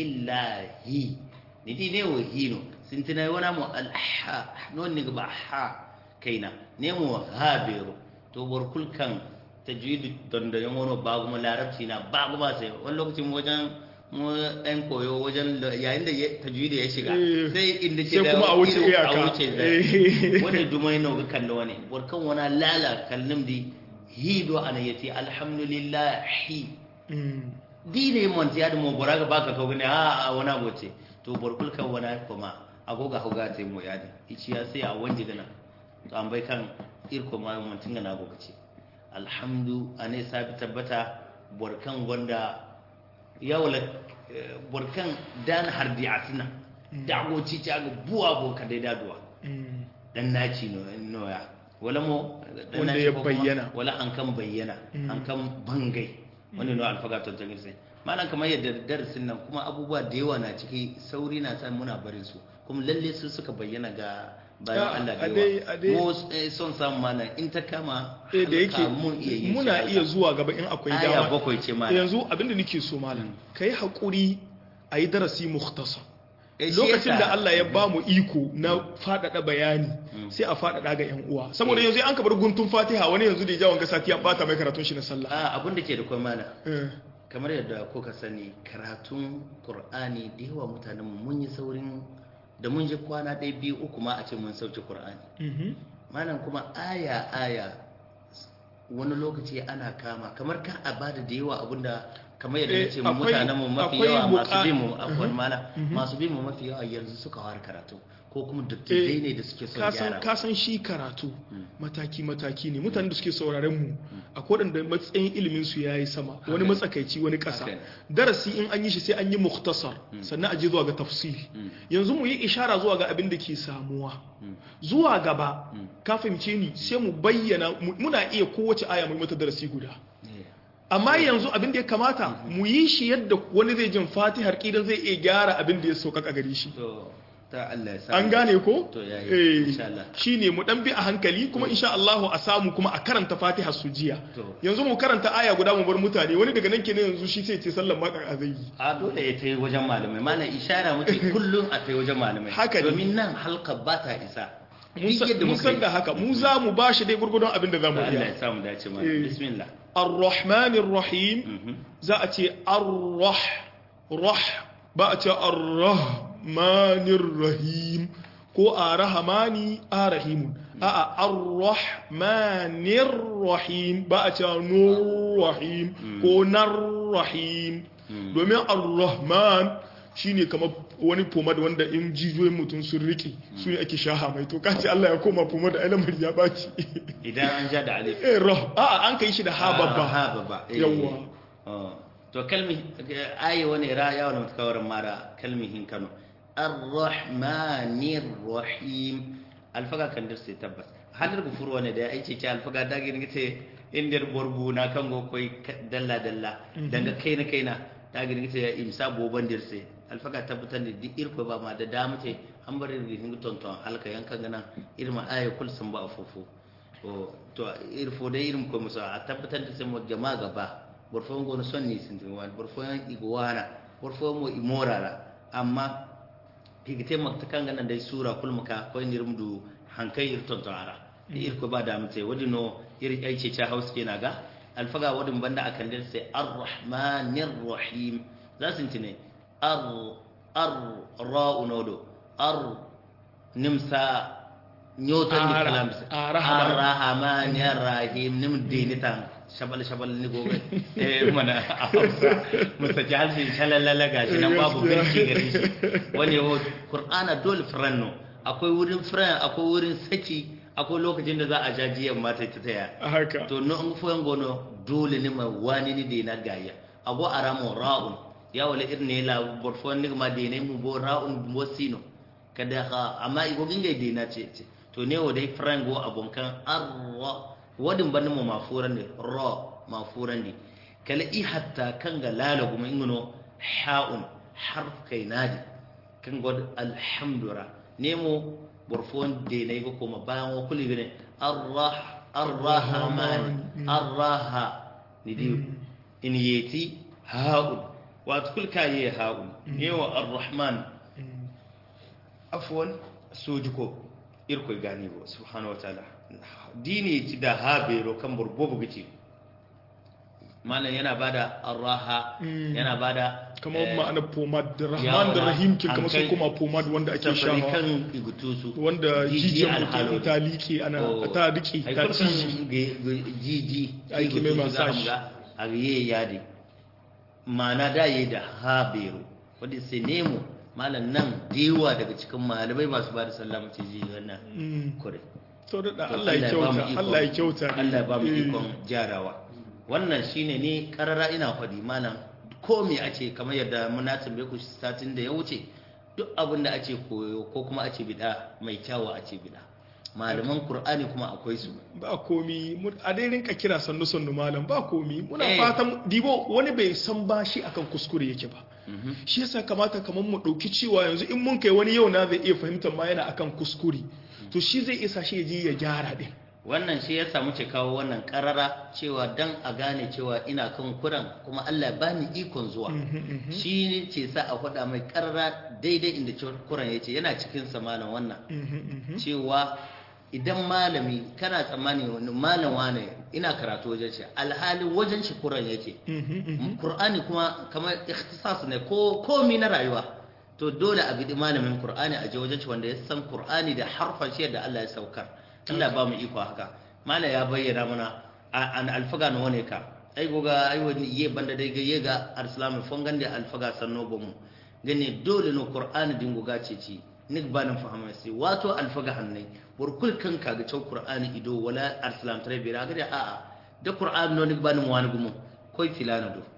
lillahi ni di ne wahino sun tina wana mu alha non ni ba ha kaina ne mu habiru to borkul kan tajwid don da yan wani babu mu larabci na babu ba sai wani lokacin wajen mu ɗan koyo wajen yayin da tajwid ya shiga sai inda ke da kuma a wuce iyaka a wuce da wani dumai na ga kan wani borkan wani lala kallum di hido ana yace alhamdulillah hi dine mon ya da mo boraga baka ko ne a wani abu ce to borkul kan wani kuma agoga hoga te mo yadi ichi ya sai a wanje gana to an bai kan irko ma mun tinga na goga ce alhamdu ane sabi tabbata borkan gonda yawla borkan dan hardi asina dago ci ta ga buwa bo ka dai daduwa dan naci no noya wala mo wanda ya bayyana wala an kan bayyana an kan bangai wani no alfaga to tangin sai malam kamar yadda darasin nan kuma abubuwa da yawa na ciki sauri na sa muna barin su kuma lalle su suka bayyana ga bayan Allah da yawa mu son samu mana in ta kama da yake muna iya zuwa gaba in akwai dama aya bakwai ce malam yanzu abinda nake so malam kai hakuri ayi darasi mukhtasar lokacin da Allah ya ba mu iko na faɗaɗa bayani sai a faɗaɗa ga yan uwa saboda yanzu an kabar guntun fatiha wani yanzu da ya jawon gasa ya bata mai karatun shi na sallah a abin da ke da kwai mana kamar yadda kuka sani karatun qur'ani da yawa mutanen mun yi saurin da mun je kwana ɗaya biyu uku ma a ce mun sauke qur'ani malam kuma aya aya wani lokaci ana kama kamar ka a bada da yawa abinda kamar yadda nace mu mutanen mu mafi yawa masu bi mu afwan mala masu bi mu mafi yawa yanzu suka fara karatu ko kuma dattijai ne da suke son gyara ka san shi karatu mataki mataki ne mutanen da suke sauraren mu akwai wadanda matsayin ilimin su yayi sama wani matsakaici wani kasa darasi in an yi shi sai an yi mukhtasar sannan a je zuwa ga tafsiri yanzu mu yi ishara zuwa ga abin da ke samuwa zuwa gaba ka fahimce ni sai mu bayyana muna iya kowace aya mu mata darasi guda amma yanzu abin da ya kamata mu yi shi yadda wani zai jin fatihar kidan zai iya gyara abin da ya sauƙaƙa gare shi an gane ko shi ne mu ɗan bi a hankali kuma insha Allah a samu kuma a karanta fatihar su jiya yanzu mu karanta aya guda mu bar mutane wani daga nan kenan yanzu shi sai ce sallan makar a zai yi a dole ya tai wajen malamai malam ishara muke kullum a tai wajen malamai haka domin nan halka ba ta isa mun san da haka mu za mu ba shi dai gurgudun abin da za mu iya Allah ya samu dace ma bismillah الرحمن الرحيم زاتي الرح رح باتي الرحمن الرحيم كو الرحمن الرحيم ا الرحمن الرحيم باتي نور رحيم كو نر رحيم domin ar-rahman shine kamar wani pomad wanda in jijiyoyin mutum sun rike su ne ake shaha mai to kace Allah ya koma pomad a lamar ya baci idan an ja da alif eh rah a an kai shi da ha babba ha babba yawa to kalmi ayi wani ra ya wani mutakawarin mara kalmihin Kano ar-rahmanir rahim alfaga kan dirse tabbas halar gufur wani da ya aice ce alfaga dagin ce indir borbu na kan go koi dalla dalla daga kaina kaina dagin ce ya imsa boban dirse alfaga tabbatar da duk irko ba ma da damu ce an bari da hingu tonton halka yankan gana irma aya kul sun ba fofo to irfo da irin ko musa a tabbatar da sai mu jama'a gaba borfo ngo no sonni sintin wan borfo yan igwana borfo mo imorara amma higite makta kanga nan dai sura kul maka ko ndir mdu hankai ir tonton ara ir ko ba da mute wadi no ir ai ce cha house ke naga alfaga wadin banda akan dir sai arrahmanir rahim za su tine ar ar ra'u nodo ar nimsa nyotan ni kalam arrahman ya rahim nim dinitan shabal shabal ni gobe eh mana hausa musa jalsi shalalala gashi nan babu birki gare shi wani wo qur'ana dole franno akwai wurin fran akwai wurin saki akwai lokacin da za a ja jiyan mata ta taya a haka to no an fuyan gono dole ne ma wani ni de na gaya ago aramo ra'un ya wala irne la borfon ni ma de ne mu bo ra'un bo sino kada ha amma igo ginga de na ce ce to ne wo dai frango abonkan arra wadin ban mu mafuran ne ra mafuran ne kala i hatta kan ga lala kuma ingono ha'un harf kai nadi kan god alhamdura nemo borfon de na igo kuma bayan wa kuli gane arrah arrahman arraha ni di in yeti ha'un wato kul kaye ha'un yawa arrahman afwan sojuko irko gani bo subhanahu wataala dini ci da habero kan burbobu gici malam yana bada arraha Mm. yana bada kamar eh, ma'anar pomad da rahman yawa, da rahim kin an kamar sun kai kuma pomad wanda ake safari shawa kan igutusu wanda Jiji jijiyar alhalo. mutum ta liƙe ana Oh. ta riƙe ai ta kurkan ciji ge- ge- jiji Aiki mai igutusu za mu massage. ga a ye yadi ma'ana da yi da habero wadda sai nemo malam nan dewa daga cikin malamai masu ba da sallama ce ji wannan Mm. kure to da To Allah ya ba mu kyauta ikon- Allah ya kyauta Allah ya ba mu Eh. ikon jarawa wannan shine ne karara ina faɗi malam ko me a ce kamar yadda muna tambaye ku satin da ya wuce duk abin da ake koyo ko kuma ake bida mai kyawu a ce bida malaman qur'ani kuma akwai su ba komi mu- a dai rinka kira sannu sannu malam ba komi muna Eh. fatan dibo wani bai san ba shi akan kuskure yake ba Mhm. shi yasa kamata kamar mu ɗauki cewa yanzu in mun kai wani yau na zai iya fahimtar ma yana akan kuskure to shi zai isa shi ya je ya gyara din wannan shi ya samu ce kawo wannan karara cewa dan a gane cewa ina kan kuran kuma Allah ya bani ikon zuwa shi ne ce sa a faɗa mai karara daidai inda kuran ya ce yana cikin sa malam wannan cewa idan malami kana tsammani wani malam wane ina karatu wajen shi alhali wajen shi kuran yake Qur'ani kuma kamar ikhtisas ne ko komi na rayuwa to dole a bidi malamin Qur'ani a je wajen shi wanda ya san Qur'ani da harfan shi da Allah ya saukar Allah ba mu iko haka mala ya bayyana mana a- an alfaga no ne ka ai goga ai wani ye banda dai ga ye ga arsalam fongan da alfaga sanno bomu gane dole no Qur'ani din goga ce ci nik ba nan fahimta sai wato alfaga hannai bur kul kan ka ga cewa Qur'ani ido wala arsalam tare bira ga da a'a da Qur'ani no nik ba nan wani gumu koi filana do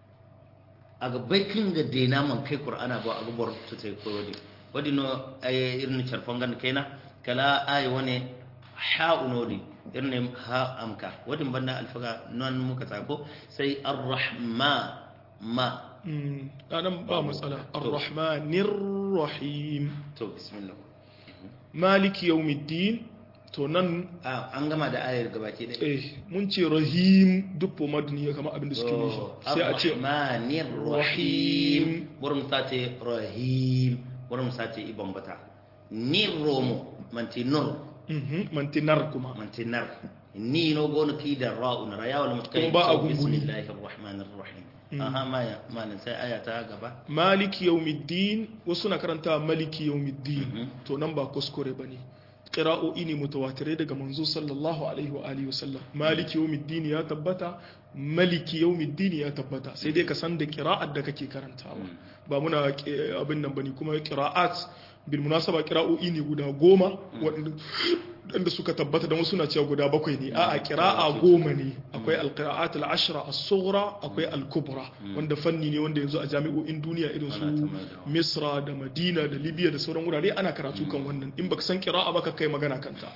aga bai kan ga dena man kai qur'ana ba aga bor to tay ko wadi wadi no ay irin charfangan kaina kala ay wone ha unodi irin ha amka wadi banda alfaga non muka tsako sai arrahma ma Mm, anan ba matsala ar-rahmanir rahim to bismillah maliki yawmiddin to nan ah an gama da ayar gabaki ɗaya eh mun ce rahim duk pomad ne kamar abin da suke nufi sai a ce arrahmanir rahim burum sate rahim burum sate ibon bata ni romo manti nur mhm mantinar kuma mantinar ni no gono ki da ra'un raya wal mutkai Kuma ba a gunguni. bismillahir rahmanir rahim aha maya malan sai aya ta gaba maliki yawmiddin wasu na karanta maliki yawmiddin Mhm. to nan ba kuskure bane qira'o'i ne mutawatirai daga manzo sallallahu alaihi wa alihi wasallam maliki yawmiddin ya tabbata maliki yawmiddin ya tabbata sai dai ka san da qira'at da kake karantawa ba muna eh, abin nan bane kuma qira'at bil munasaba qira'o'i ne guda goma waɗanda waɗanda suka tabbata da wasu na cewa guda bakwai ne a'a qira'a goma ne akwai alqira'at al-ashra as-sughra akwai al-kubra wanda fanni ne wanda yanzu a jami'o'in duniya irin Ana ta su mai da- Misra da Madina da Libya da sauran wurare ana karatu kan wannan in baka san qira'a ba ka kai magana kanta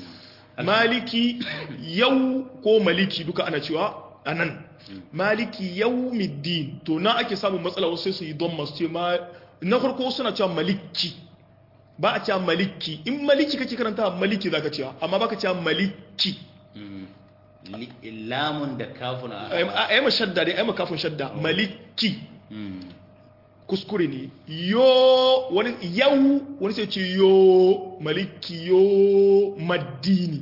maliki yau ko maliki duka ana cewa anan maliki yawmiddin to na ake samun matsala wasu sai su yi don masu ce ma na farko suna cewa maliki ba a cewa maliki in maliki kake karanta maliki zaka cewa amma baka cewa maliki Mm. Li- lamun da kafun a a yi ma shadda dai a yi ma kafin shadda maliki Mm. kuskure ne yo wani yau wani sai ce yo maliki yo maddini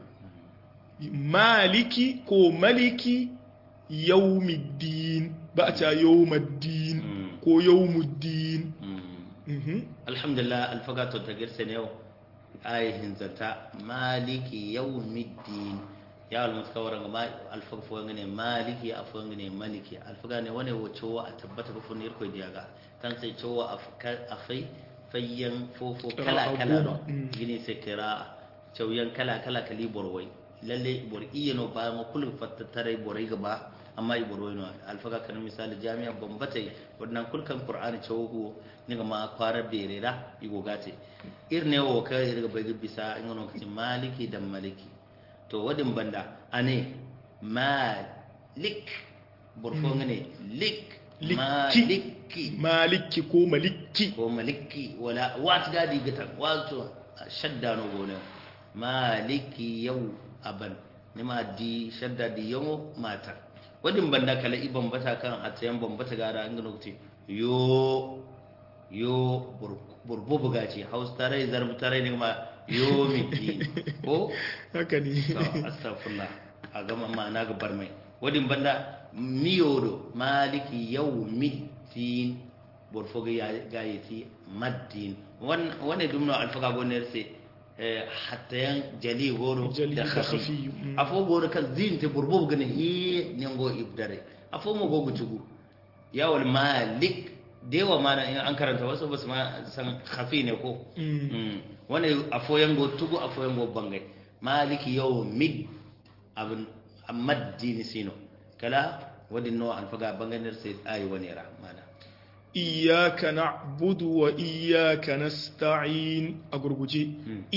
maliki ko maliki yaumiddin ba a cewa yaumaddin Mm. ko yaumuddin Mm. Mhm. alhamdulillah alfaga to ta girse ne yau ayihin zanta maliki yawmiddin ya almuska waran ma alfaga fo ngane maliki afo ngane maliki alfaga ne wane wo chowa a tabbata ko funir ko diaga kan sai chowa afka afai fayyan fofo kala Qira'a kala goma. no Mm. gini sai kira cauyan kala kala kali borwai lalle bor iya no ba ma kullu fattattare borai gaba amma i borwai no alfaga kan misali jami'a bambatai wannan kulkan qur'ani cawhu ni ma kwara berera i gogate irne wo ka irga bai bisa ngono kati maliki da maliki to wadin banda ane malik borfo ngane lik maliki maliki ko maliki ko maliki wala wat gadi gitan wato shadda no gona maliki yau aban nima di shadda di yau mata wadin banda kala iban bata kan atayan bambata gara an gano ce yo yo burbu buga ce haus tare zarbu tare ne ma yo miki ko haka ne to astaghfirullah a gama ma'ana gabar mai wadin banda miyodo maliki yawmiddin borfoga gayeti maddin wane dumno alfaga goner se hatta yan jali goro Jali da da khafi khafi, mm. afo goro kan zinte burbo gane hi nengo ibdare afo mo gogo tugu yawal malik dewa mana in an karanta wasu basu ma san khafi ne ko Mm. Mm. wani afo yango tugu afo yango bangai maliki yawmid abin amaddini sino kala wadin no alfaga banganar sai ayi wani ra mana iyaka na'budu wa iyaka nasta'in a gurguje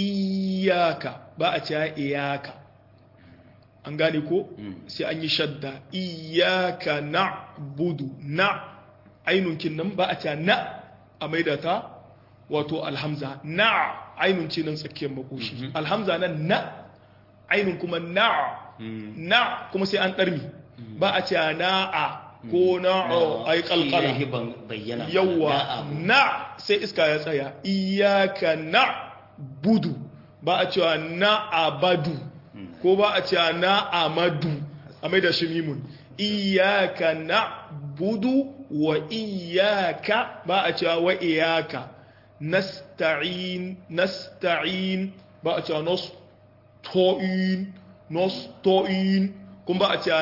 iyaka ba a cewa iyaka an gane ko Mm. sai an yi shadda iyaka na'budu na ainunkin nan ba a cewa na a maida ta wato alhamza na ainun ce nan tsakiyar makoshi alhamza nan na ainun kuma na na kuma sai an ɗarmi ba a cewa na'a ko na'o ai kalkala Shi ne ban bayyana yawa na abu. na sai iska ya tsaya iyaka na budu ba a cewa na abadu ko ba a cewa na amadu a mai da shi mimun iyaka na budu wa iyaka ba a cewa wa iyaka nasta'in nasta'in ba a cewa nasto'in nasto'in kuma ba a cewa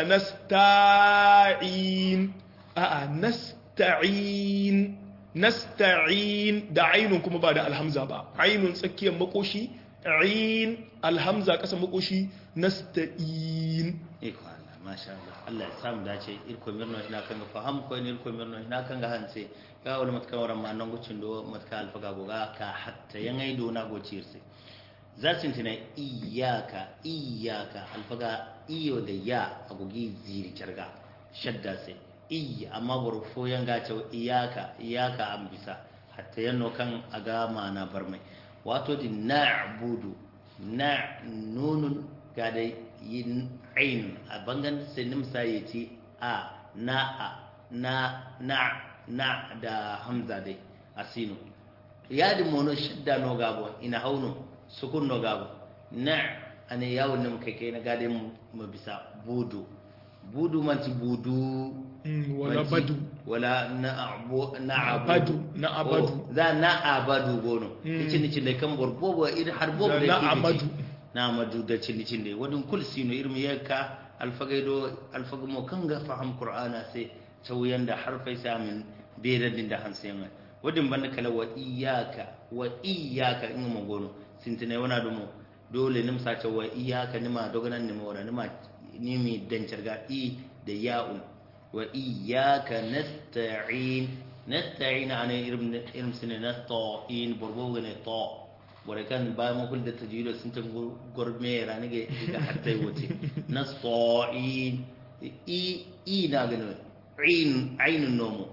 nasta'in a'a nasta'in nasta'in da ainun kuma ba da alhamza ba ainun tsakiyar makoshi ain alhamza kasa makoshi nasta'in iko Allah masha Allah Allah ya samu dace irko mirno ina kan ga faham ko ni irko mirno ina kan ga hanse ga wani matkan waran ma nan gucin do matka alfaga goga ka hatta yangai do na go cirse za su tina iyaka iyaka alfaga iyo da ya agogi ziri carga shadda sai iya amma burfo yanga ce iyaka iyaka an bisa hatta yanno kan aga mana barmai wato di na'budu na nunun ga da yin ain a bangan sai nimsa ya ce a na a na na na da hamza dai asino yadi mono shidda no gabo ina hauno sukun no gabo na ane yawon nim kai kai na gade mu mu bisa budu budu manti budu Mm, wala manti- badu wala na abu na abadu na abadu Oh, za na abadu gono Mm. icin icin da kan borbobo irin har bobo Da da na yake amadu. biki. na amadu da cin icin da wadin kul sino irin yakka alfagaido alfagamo kan ga faham qur'ana sai tauyan da harfai samin beradin da hansayin wadin banda kala wa iyyaka wa iyyaka in mo gono sintine wana dumo dole nim sa wa iyyaka nima doganan nima wala nima nimi dancarga i da ya'un wa iyyaka nasta'in nasta'in ana irin irin sine nasta'in burbo ne to bore kan ba mu kul da tajwid sun tan gorme rani ga ga hatta wote nasta'in i i na gano ain ainun nomo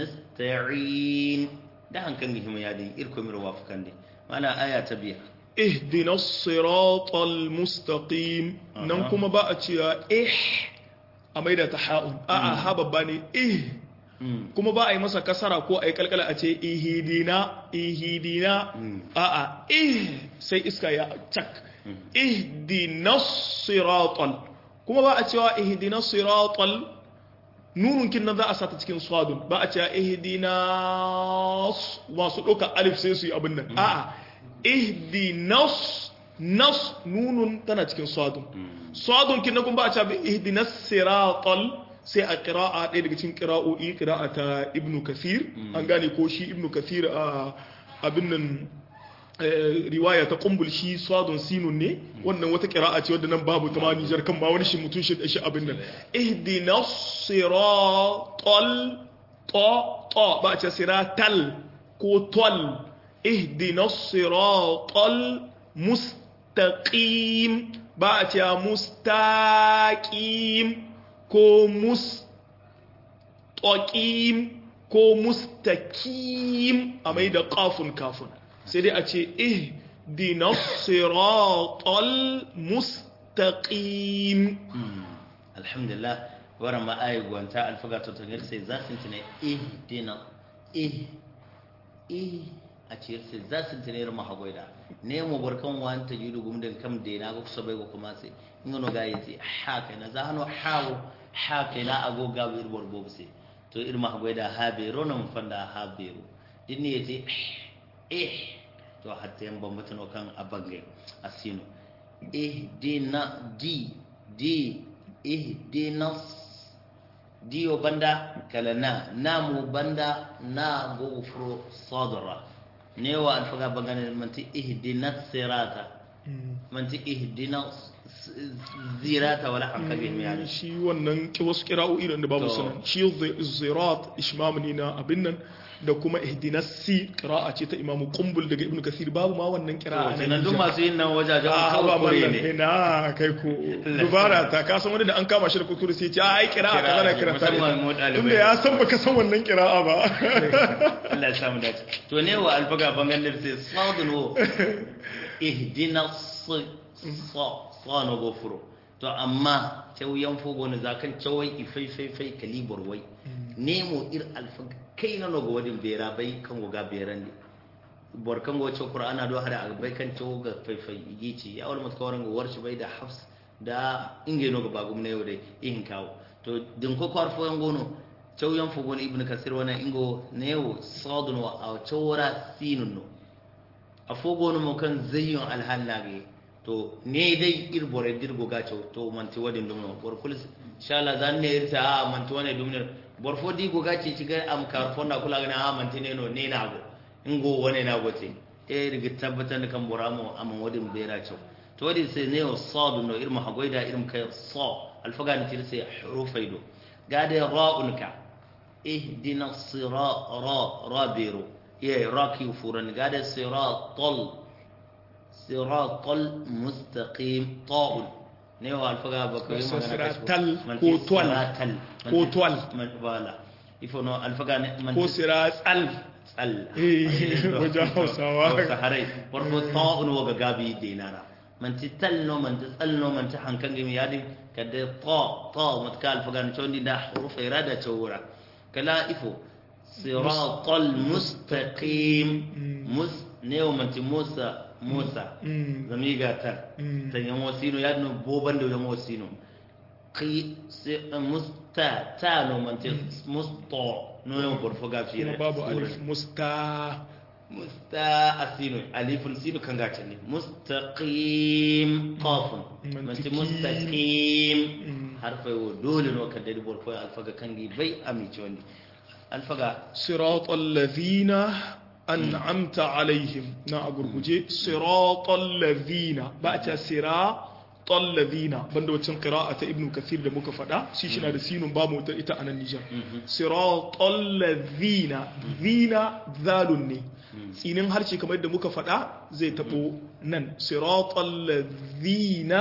nasta'in da hankan gihim ya din irko mir wafukan din mana aya ta biya ihdina siratal mustaqim nan kuma ba a cewa eh a maida ta ha'un a'a ha babba ne eh Mm. kuma ba a yi masa kasara ko a yi kalkala a ce ihidina ihidina Mm. a'a eh sai iska ya cak ihdina siratal kuma ba a cewa ihdina siratal nunun kin nan za a sata cikin swadun ba a cewa ihdina s- masu ɗauka alif sai su yi abin nan a'a ihdinas nas nunun tana cikin swadun swadun kin nan kuma ba a cewa ihdinas siratal sai a qira'a ɗaya daga cikin qira'o'i qira'a ta ibnu kathir an gane ko shi ibnu kathir a abin nan riwaya ta kumbul shi swadun sinun ne wannan wata kira'a ce wadda nan babu ta ma Nijar kan ba wani shi mutun shi shi abin nan ihdina siratal ta ta ba ce siratal ko tol ihdina siratal mustaqim ba ce mustaqim ko mustaqim ko mustaqim a mai da kafun kafun sai dai a ce eh dina siratal mustaqim alhamdulillah waran ma ayi gwanta alfaga to tangir sai za su tune eh dina eh eh a ce sai za su tune ma hagoida ne mu barkan wan ta yudu gum da kam de na go sabai go kuma sai ngono ga yace ha kai na za hano hawo ha kai na ago ga wir borbo sai to irma hagoida ha be ronan fanda ha be din ne yace eh to hatta yan bambata no kan abange asino ihdina di di ihdina diyo banda kala na namu banda na gofro sadra ne wa alfaga bangane manti ihdina sirata manti ihdina zirata wala hankabi mi yani shi wannan ki wasu kira'o'i da babu sunan shi zirat ishmam ne na abin nan da kuma ihdinas si qira'a ce ta imamu qumbul daga ibnu kasir babu ma wannan qira'a nan nan duk masu yin nan wajajen a ba kawai kure mallan ne ina kai ko dubara ta ka san wani da an kama shi da kuskure sai ya ce ai qira'a kaza da qira'a Musamman mu ɗalibai. tunda ya san baka san wannan qira'a ba Allah ya samu dace to ne wa alfaga bangan da sai sadun wo ihdina sa sa no gofuro to amma tauyan fogo ne zakan cawai ifai fai fai kalibor wai nemo ir alfaga kai na no go wadin bera bai kan go ga beran ne bor kan go ce qur'ana do hada bai kan cawo ga fai fai yici ya wal mutkawaran go warshi bai da hafs da inge no ga bagum ne yau dai ihin kawo to din ko kwarfo yan gono cewyan fogon ibn kasir wana ingo newo sadun wa a cewra sinun no a fogon mo kan zayyun alhallage to ne dai irbore dirgo ga cew to manti wadin dum no bor kulis inshallah zan ne irta a manti wane dum ne bor fo di go ga ci ci ga am kar fo na kula ga na manti ne no ne na go ingo wane na go te e riga tabbatar da kan boramo amma wadin bera cew to wadin sai ne o sadun no irma hagoida irim kai sa alfaga ni tirse hurufaido gade ra'unka اهدنا الصراط را رابيرو يا راكي فورن قال صراط صراط المستقيم طاء نيو الفقا بكوي Basta siratal ko twal. Ko twal. من بالا يفونو الفقا من ko siratal tsal Eh, wajen Hausawa. saharai warko ta'un waga gabi dinara man ti talno man ti tsalno man ti hankan gimi yadi kadda ta ta matka alfagan chondi da hurufa irada chawura kala ifo siratal mustaqim mus neo man ti musa musa Mm. zamiga ta Mm. ta yan wasino yadno boban da yan wasino qi si musta ta no man ti musta no yan borfo gafi kuma babu alif musta musta asinu alifun sinu kan gace ne mustaqim qafun Mantiki. manti mustaqim Mm. harfa yo dole no kan dadi borfo alfaga kangi bai amici wani alfaga صراط الذين أنعمت عليهم نا أقول صراط الذين بأت صراط الذين بندو تن قراءة ابن كثير ده مكفدا سيشنا ده سين بامو إتا أنا النجار صراط الذين ذين ذالني سينين هرشي كما يدى مكفدا زي تبو نن صراط الذين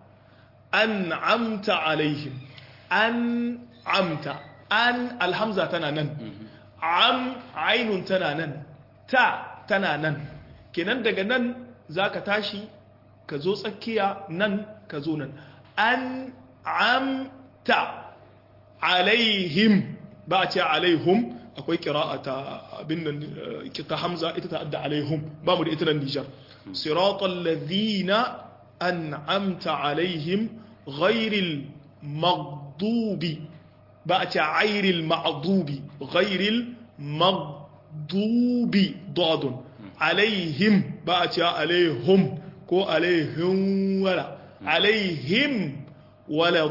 أنعمت عليهم أنعمت أن الحمزة تنا نن am ainun tana nan ta tana nan kenan daga nan za ka tashi ka zo tsakiya nan ka zo nan an amta alaihim ba a ce alaihum akwai kira'a ta abin nan eh, ta hamza ita ta adda alaihum ba mu da ita nan nijar siratal ladhina an'amta alaihim ghairil maghdubi ba a ce airil ma'dubi ghairil maghdubi dadun alaihim ba a ce alaihum ko alaihim wala alaihim wala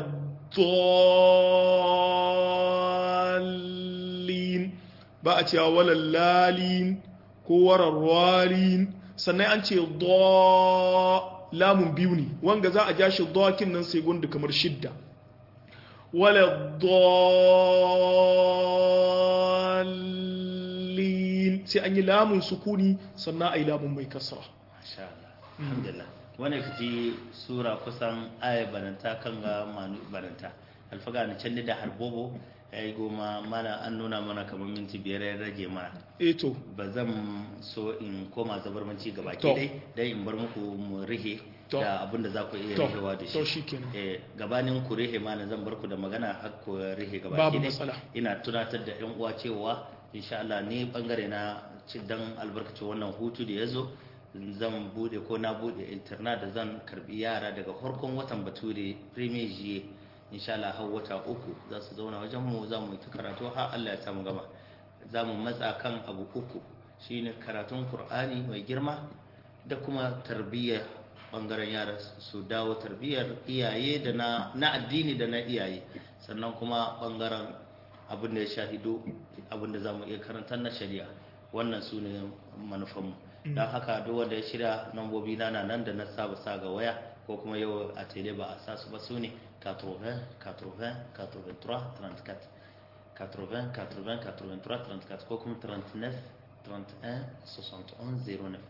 dallin ba a ce wala lalin ko warar walin sannan an ce do lamun biyu ne wanga za a ja shi dokin nan sai gundu kamar shidda wala dallin sai an yi lamun sukuni sannan a yi lamun mai kasra masha Allah alhamdulillah wani kaci sura kusan aya bananta kan ga manu bananta alfaga na can da harbobo ya yi goma mana an nuna mana kamar minti biyar ya rage mana eto ba zan so in koma zabarmanci gaba To. ke dai dai in bar muku mu rihe To. da abin da za ku iya To. rihewa da To shi shikenan. Eh, gabanin ku rihe mana zan bar ku da magana har ku rihe gaba Babu ki dai. matsala. ina tunatar da yan uwa cewa insha Allah ni bangare na ci dan albarkacin wannan hutu da ya zo zan bude ko na bude internet da zan karbi yara daga farkon watan bature premier jiye insha Allah har wata uku za su zauna wajen mu za mu yi ta karatu har Allah ya samu gaba za mu matsa kan abu uku shine karatun Qur'ani mai girma da kuma tarbiyya bangaren yara su dawo tarbiyyar iyaye da na, na addini da na iyaye sannan kuma bangaren abin da ya shahido abin da za mu iya karanta na shari'a wannan su ne manufanmu don haka duk wanda ya shirya nambobi na na nan da na saba sa ga waya ko kuma yau a tele ba a sa su ba su ne 80 80 83 34 80 80 83 34 ko kuma 39 31 71 09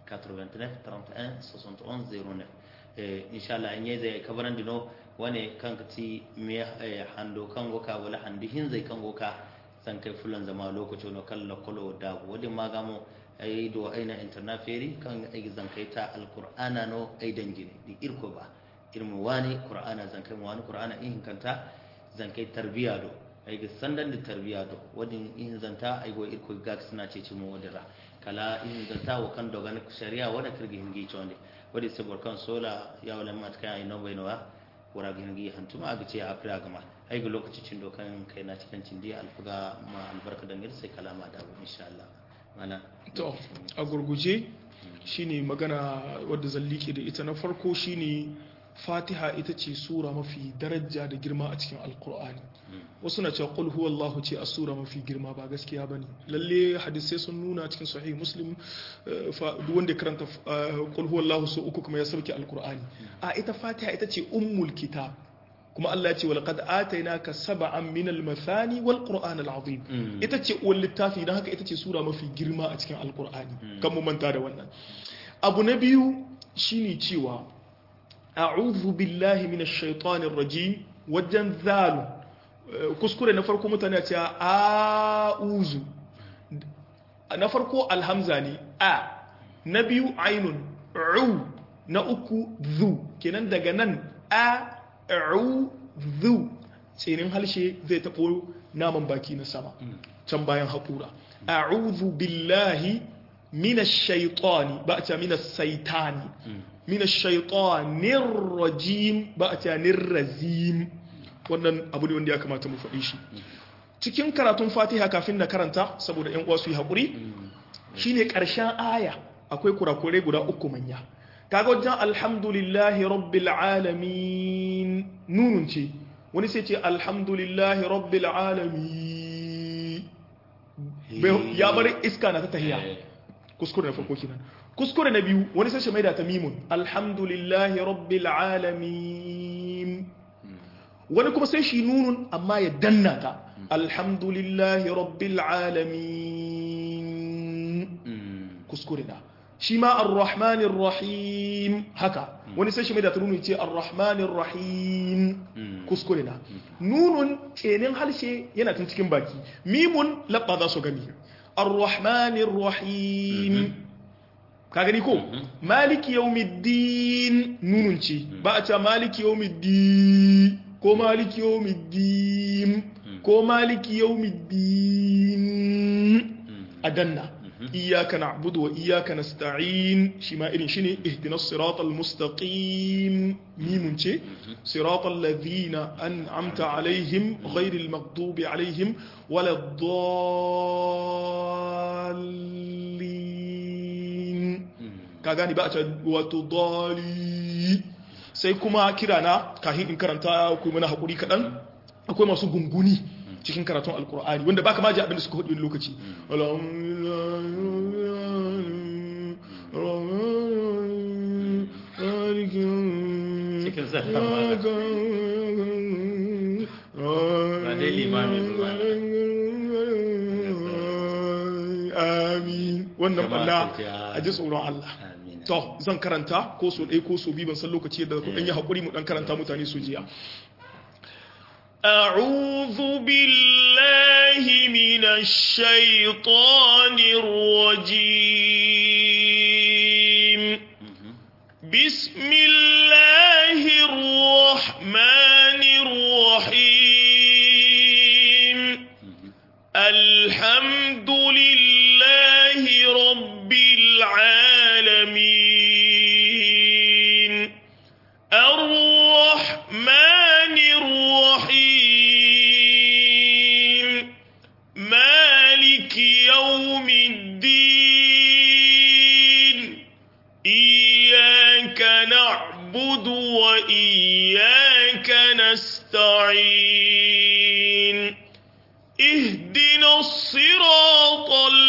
89 31 71 09 eh inshallah in yayi zai kabaran dino wane kan ti me eh, hando kan goka wala handi hin zai kan goka san kai fulan zama lokaci no kalla kolo da wadi magamo ai do aina internaferi kan ai zan kai ta alqur'ana no ai dangine di irko ba irmu wani qur'ana zan kai mu wani qur'ana in kanta zan kai tarbiya do ai ga sandan da tarbiya do wadin in zanta ai go irko ga suna ce ci mu wadira kala in zanta wa kan dogan shari'a wada kirgi hingi chonde wadi sabor kan sola ya wala mat kai ai no bai no wara hingi hantuma aga ce afira gama ai ga lokacin dokan kai na cikin cindi alfuga ma albarka dangir sai kalama da abu insha Allah mana to a gurguje shine magana wadda zan liƙe da ita na farko shine fatiha ita ce sura mafi daraja da girma a cikin alkur'ani wasu na cewa qul huwallahu ce a sura mafi girma ba gaskiya bane lalle hadisai sun nuna cikin sahih muslim eh, fa- duk wanda ya karanta eh, qul huwallahu so uku kuma ya sauke alkur'ani a ita fatiha ita ce ummul kitab kuma Allah ya ce wa laqad atainaka sab'an min al-mathani wal qur'an al-azim Mm. ita ce uwar littafi don haka ita ce sura mafi girma a cikin alkur'ani kan mu manta da wannan abu na biyu shine cewa a'udhu billahi minash shaitanir rajim wajen zalu eh, kuskure na farko mutane ce a'uzu na farko alhamza ne a na biyu ainun u na uku zu kenan daga nan a u zu tsinin halshe zai taɓo naman baki na sama can bayan haƙura a'udhu billahi minash shaitani ba a ce minash saitani minash shaitanir rajim ba a ce nirrazim wannan abu ne wanda ya kamata mu faɗi shi cikin karatun fatiha kafin na karanta saboda yan uwa su yi haƙuri shine ƙarshen aya akwai kurakurai guda uku manya kaga wajen alhamdulillahi rabbil alamin nunun ce wani sai ce alhamdulillahi rabbil alamin Bai- ya bar iska na ta tahiya kuskure na farko kenan kuskure na biyu wani sai shi maida ta mimun alhamdulillahi rabbil alamin wani kuma sai shi nunun amma ya danna ta alhamdulillahi rabbil alamin kuskure na shi ma arrahmanir rahim haka wani sai shi mai da ta nunu ce arrahmanir rahim kuskure na nunun tsenin harshe yana tun cikin baki mimun labba za su gani arrahmanir rahim ka gani ko maliki yawmiddin nunun ce ba a ce maliki yawmiddin ko maliki yawmiddin ko maliki yawmiddin a danna إياك نعبد وإياك نستعين شما إرين شني اهدنا الصراط المستقيم ميم شي صراط الذين أنعمت عليهم غير المغضوب عليهم ولا الضالين كاغاني بقى وتضالي sai kuma kirana kahin in karanta ku mana hakuri kadan akwai masu gunguni cikin karatun alkur'ani wanda baka ma ji abin da suka hudu lokaci Cikin sallah ma. Ba dai limami ba. amin wannan Jama'a balla ku ji, a ji tsoron Allah Amin. to zan karanta ko so ɗaya ko so biyu ban san lokaci da ku ɗan yi haƙuri mu ɗan karanta mutane su jiya أعوذ بالله من الشيطان الرجيم بسم الله الرحمن الرحيم الحمد لله رب العالمين الرحمن الرحيم مالك يوم الدين إياك نعبد وإياك نستعين اهدنا الصراط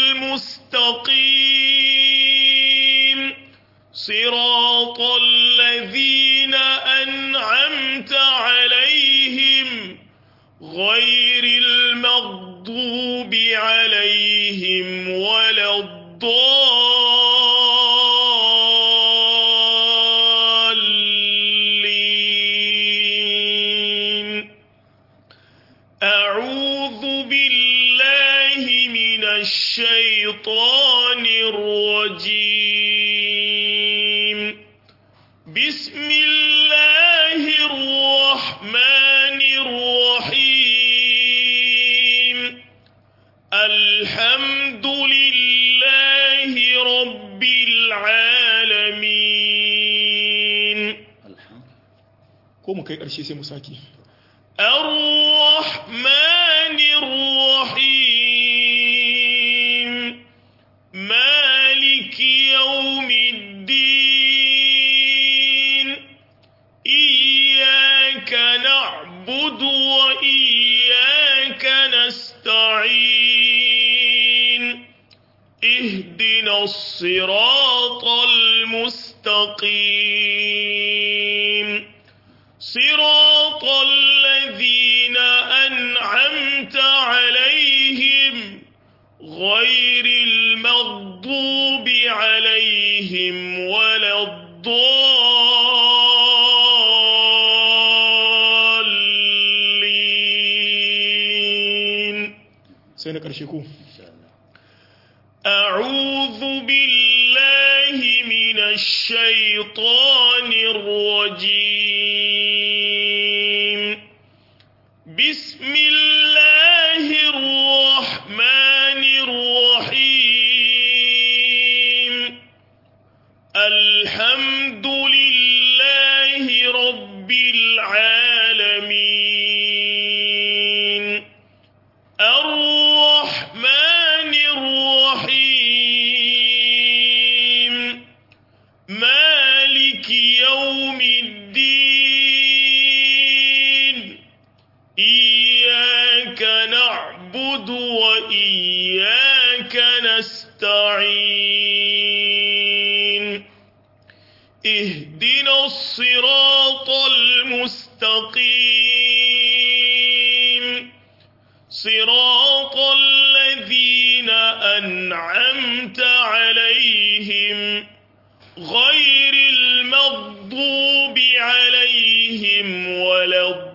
المستقيم صراط الذين أنعمت عليهم غير المغضوب عليهم ولا الضالين أعوذ بالله من الشيطان الرجيم بسم الله الرحمن الرحيم الحمد لله رب العالمين Alhamdu. ko mu kai ƙarshe sai mu sake الرحمن الرحيم مالك يوم الدين إياك نعبد وإياك نستعين اهدنا الصراط المستقيم صراط الذين أنعمت عليهم غير المغضوب عليهم ولا الضالين سينا كرشيكو Insha Allah. أعوذ بالله من الشيطان الرجيم بسم الله الرحمن الرحيم الحمد لله رب العالمين الرحمن الرحيم مالك يوم الدين إياك نعبد وإياك نستعين اهدنا الصراط المستقيم صراط الذين أنعمت عليهم غير المغضوب عليهم ولا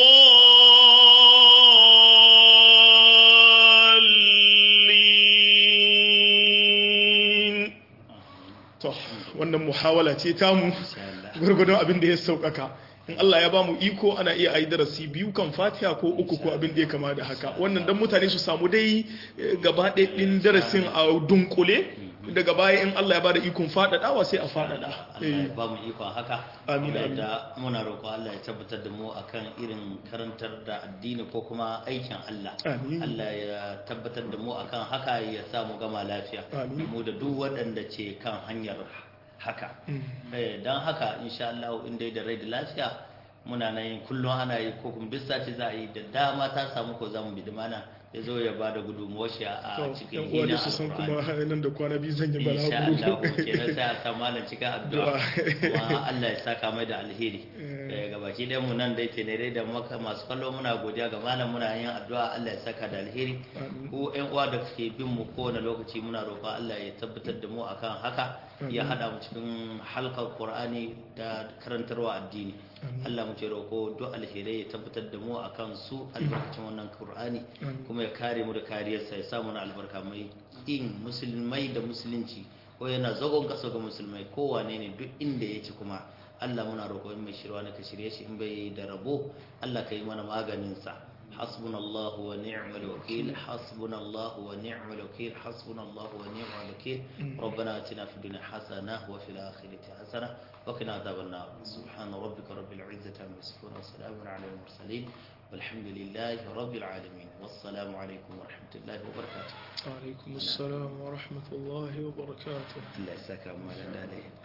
الضالين to wannan muhawala ce tamu Insha Allah. gurgudun abin da ya sauƙaƙa in Allah ya ba mu iko ana iya ayi darasi biyu kan fatiha ko uku ko abin da ya kama da haka wannan dan mutane su samu dai eh, gaba ɗaya ɗin darasin a dunkule daga baya in Allah ya ba da ikon faɗaɗawa sai a faɗaɗa Allah Eh, ya ba mu ikon haka Amin, Kuma amin. da muna roƙo Allah ya tabbatar da mu akan irin karantar da addini ko kuma aikin Allah Amin. Allah ya tabbatar da mu akan haka ya sa mu gama lafiya Amin. mu da duk waɗanda ce kan hanyar haka Eh, don haka insha Allah in dai da rai da lafiya muna nan yin kullum ana yi ko kuma duk sati za a yi da dama ta samu ko za mu bi mana ya zo ya ba da gudunmuwar shi a to cikin yan uwa hina da su san kuma alkur'ani nan da kwana biyu zan yi insha Allah balaguro kenan sai a sa malam cikin addu'a kuma Allah ya saka mai da alheri Eh, gabaki ɗayan mu nan dai tenere da maka masu kallo muna godiya ga malam muna yin addu'a Allah ya saka da alheri Amin. ku ƴan uwa da ke bin mu kowane lokaci muna roƙon Allah ya tabbatar da mu akan haka ya hada mu cikin halkar Qur'ani da karantarwa addini Allah mu ce roƙo duk alherai ya tabbatar da mu akan su albarkacin wannan Qur'ani Amin. kuma ya kare mu da kariyarsa ya sa mana albarka mai in musulmai da musulunci ko yana zagon kasa ga musulmai kowane ne duk inda yake kuma Allah muna roƙo in mai shirwa na ka shirye shi in bai da rabo Allah ka yi mana maganin sa hasbunallahu wa ni'mal wakil hasbunallahu wa ni'mal wakil hasbunallahu wa ni'mal wakil ربنا آتنا في الدنيا حسنة وفي الآخرة حسنة وقنا عذاب النار سبحان ربك رب العزة عما يصفون وسلام على المرسلين والحمد لله رب العالمين والسلام عليكم ورحمة الله وبركاته alaikum assalam wa rahmatullahi wa barakatuh الله يساك أموالا عليه